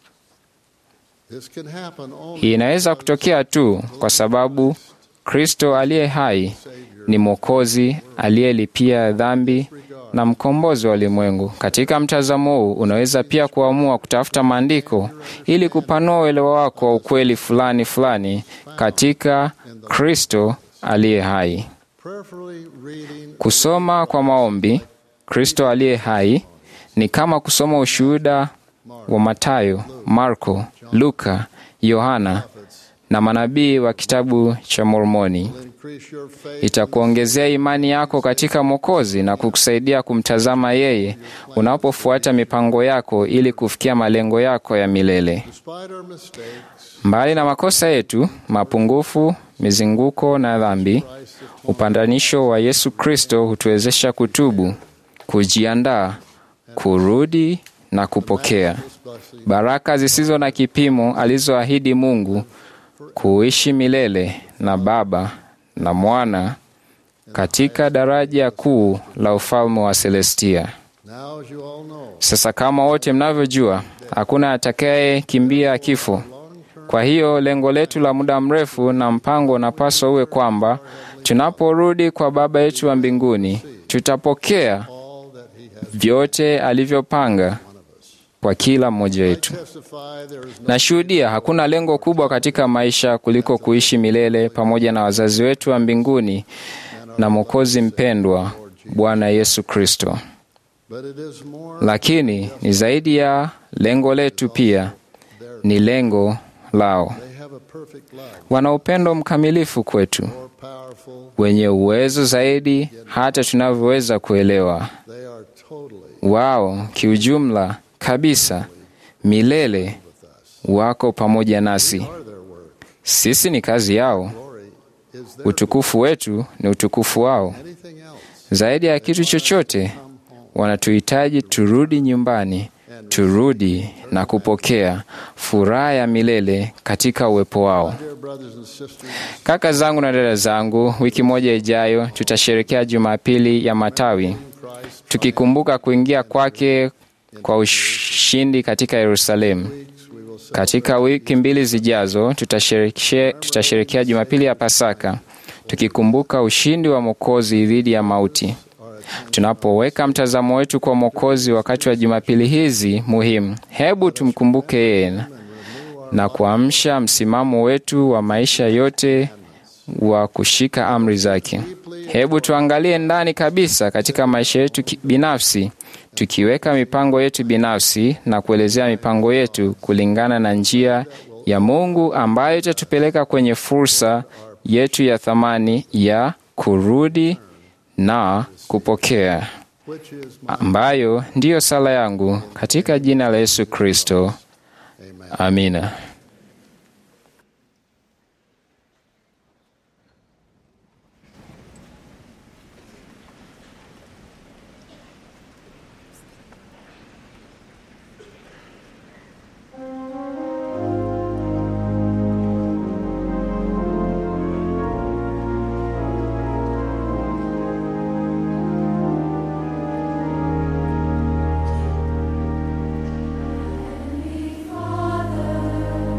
this can happen only Hii inaweza kutokea tu kwa sababu Kristo aliye hai ni Mwokozi aliyelipia dhambi na mkombozi wa ulimwengu. Katika mtazamo huu, unaweza pia kuamua kutafuta maandiko ili kupanua uelewa wako wa ukweli fulani fulani katika Kristo aliye hai. prayerfully reading Kusoma kwa maombi Kristo aliye hai ni kama kusoma ushuhuda wa Matayo, Marko, Luka, Yohana na manabii wa kitabu cha Mormoni. increase your faith itakuongezea imani yako katika Mwokozi na kukusaidia kumtazama yeye unapofuata mipango yako ili kufikia malengo yako ya milele. despite our mistakes. Mbali na makosa yetu, mapungufu, mizunguko na dhambi, upatanisho wa Yesu Kristo hutuwezesha kutubu, kujiandaa, kurudi na kupokea baraka zisizo na kipimo alizoahidi Mungu kuishi milele na Baba na Mwana katika daraja kuu la ufalme wa Celestia. Now, as you all know, Sasa kama wote mnavyojua, hakuna atakaye kimbia kifo. Kwa hiyo lengo letu la muda mrefu na mpango unapaswa uwe kwamba tunaporudi kwa Baba yetu wa mbinguni, tutapokea vyote alivyopanga kwa kila mmoja wetu. testify there is no Nashuhudia hakuna lengo kubwa katika maisha kuliko kuishi milele pamoja na wazazi wetu wa mbinguni na Mwokozi mpendwa Bwana Yesu Kristo. but it is more Lakini ni zaidi ya lengo letu, pia ni lengo lao. they have a perfect love, Wana upendo mkamilifu kwetu, more powerful. wenye uwezo zaidi hata tunavyoweza kuelewa. They are totally Wao kiujumla kabisa, milele wako pamoja nasi. are their work. Sisi ni kazi yao. Glory is their Utukufu wetu ni utukufu wao. anything else. Zaidi ya kitu chochote, wanatuhitaji turudi nyumbani, turudi na kupokea furaha ya milele katika uwepo wao. Dear brothers and sisters, Kaka zangu na dada zangu, wiki moja ijayo tutasherekea Jumapili ya Matawi, tukikumbuka kuingia kwake kwa ushindi katika Yerusalemu. Katika wiki mbili zijazo tutasherekea, tutasherekea Jumapili ya Pasaka, tukikumbuka ushindi wa Mwokozi dhidi ya mauti. Tunapoweka mtazamo wetu kwa Mwokozi wakati wa Jumapili hizi muhimu, hebu tumkumbuke yeye na kuamsha msimamo wetu wa maisha yote wa kushika amri zake. Hebu tuangalie ndani kabisa katika maisha yetu ki- binafsi, tukiweka mipango yetu binafsi na kuelezea mipango yetu kulingana na njia ya Mungu ambayo itatupeleka kwenye fursa yetu ya thamani ya kurudi na kupokea, which is ambayo ndiyo sala yangu katika jina la Yesu Kristo. Amina. Father,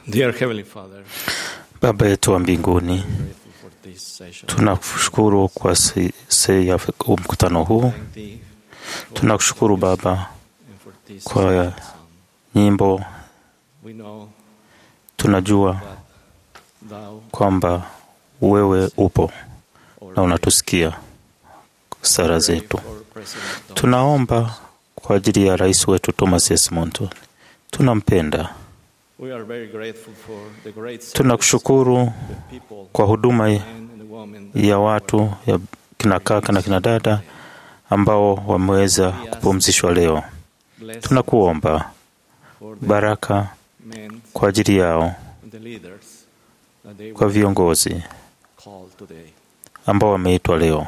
Dear Heavenly Father, Baba yetu wa mbinguni, grateful for this session. tunakushukuru kwa se- se ya mkutano huu. Thank thee for Tunakushukuru Baba and for this kwa song. nyimbo. We know Tunajua that thou kwamba wewe upo na unatusikia sara zetu. for President Thomas Tunaomba kwa ajili ya rais wetu Thomas S. Monton, tunampenda. We are very grateful for the great service Tunakushukuru the people, kwa huduma men and the women that ya watu ya kina kaka na kina dada ambao wameweza kupumzishwa leo. bless Tunakuomba for the baraka men kwa ajili yao, and the leaders that they kwa were viongozi called today. ambao wameitwa leo.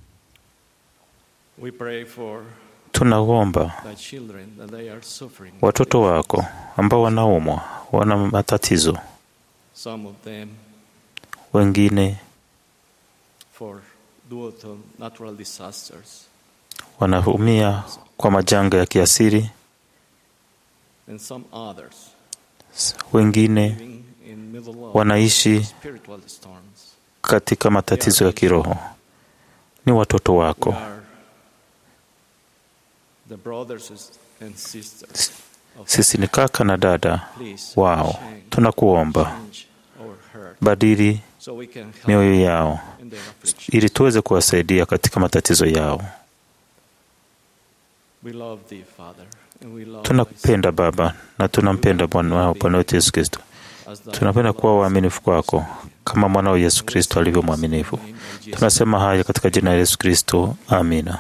We pray for Tunaomba thy children that they are suffering. watoto wako ambao wanaumwa, wana matatizo, Some of them wengine for due to natural disasters, wanaumia kwa majanga ya kiasiri, and some others wengine living in middle of wanaishi spiritual storms. katika matatizo ya kiroho. Ni watoto We wako, are the brothers and sisters of sisi ni kaka na dada Please wao. change- Tunakuomba change our heart badili so we can help mioyo yao in their affliction. ili tuweze kuwasaidia katika matatizo yao. We love thee, Father, and we love Tunakupenda Baba na tunampenda Bwana wao Bwana wetu Yesu Kristo. as thou Tunapenda kuwa waaminifu kwako kama mwanao Yesu Kristo alivyo mwaminifu. Tunasema haya katika jina la Yesu Kristo, amina.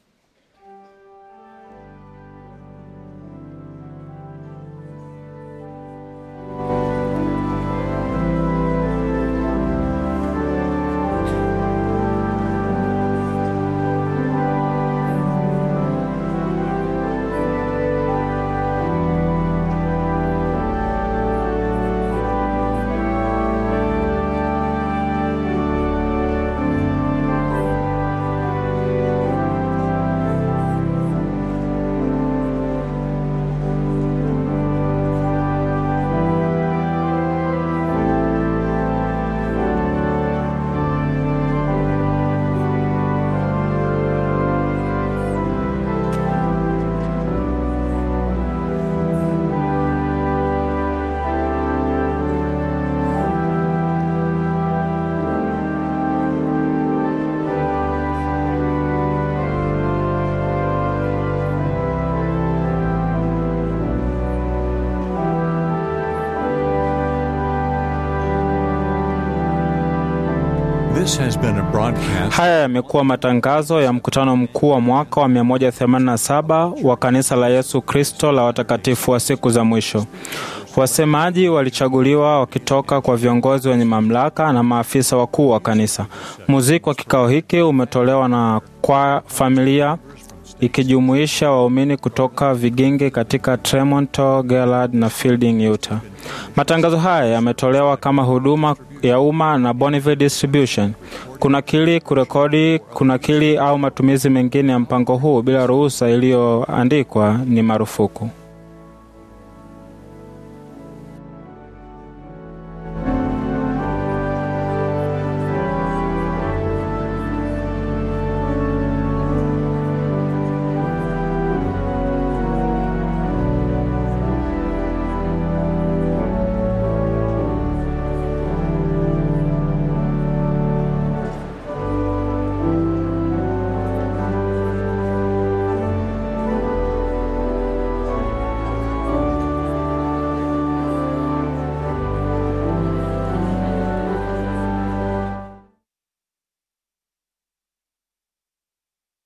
This has been a broadcast. Haya yamekuwa matangazo ya mkutano mkuu wa mwaka wa 187 wa kanisa la Yesu Kristo la watakatifu wa siku za mwisho. Wasemaji walichaguliwa wakitoka kwa viongozi wenye mamlaka na maafisa wakuu wa kanisa. Muziki wa kikao hiki umetolewa na kwa familia ikijumuisha waumini kutoka vigingi katika Tremonto, Gillard na Fielding, Utah. Matangazo haya yametolewa kama huduma ya umma na Bonneville Distribution. Kunakili, kurekodi, kunakili au matumizi mengine ya mpango huu bila ruhusa iliyoandikwa ni marufuku.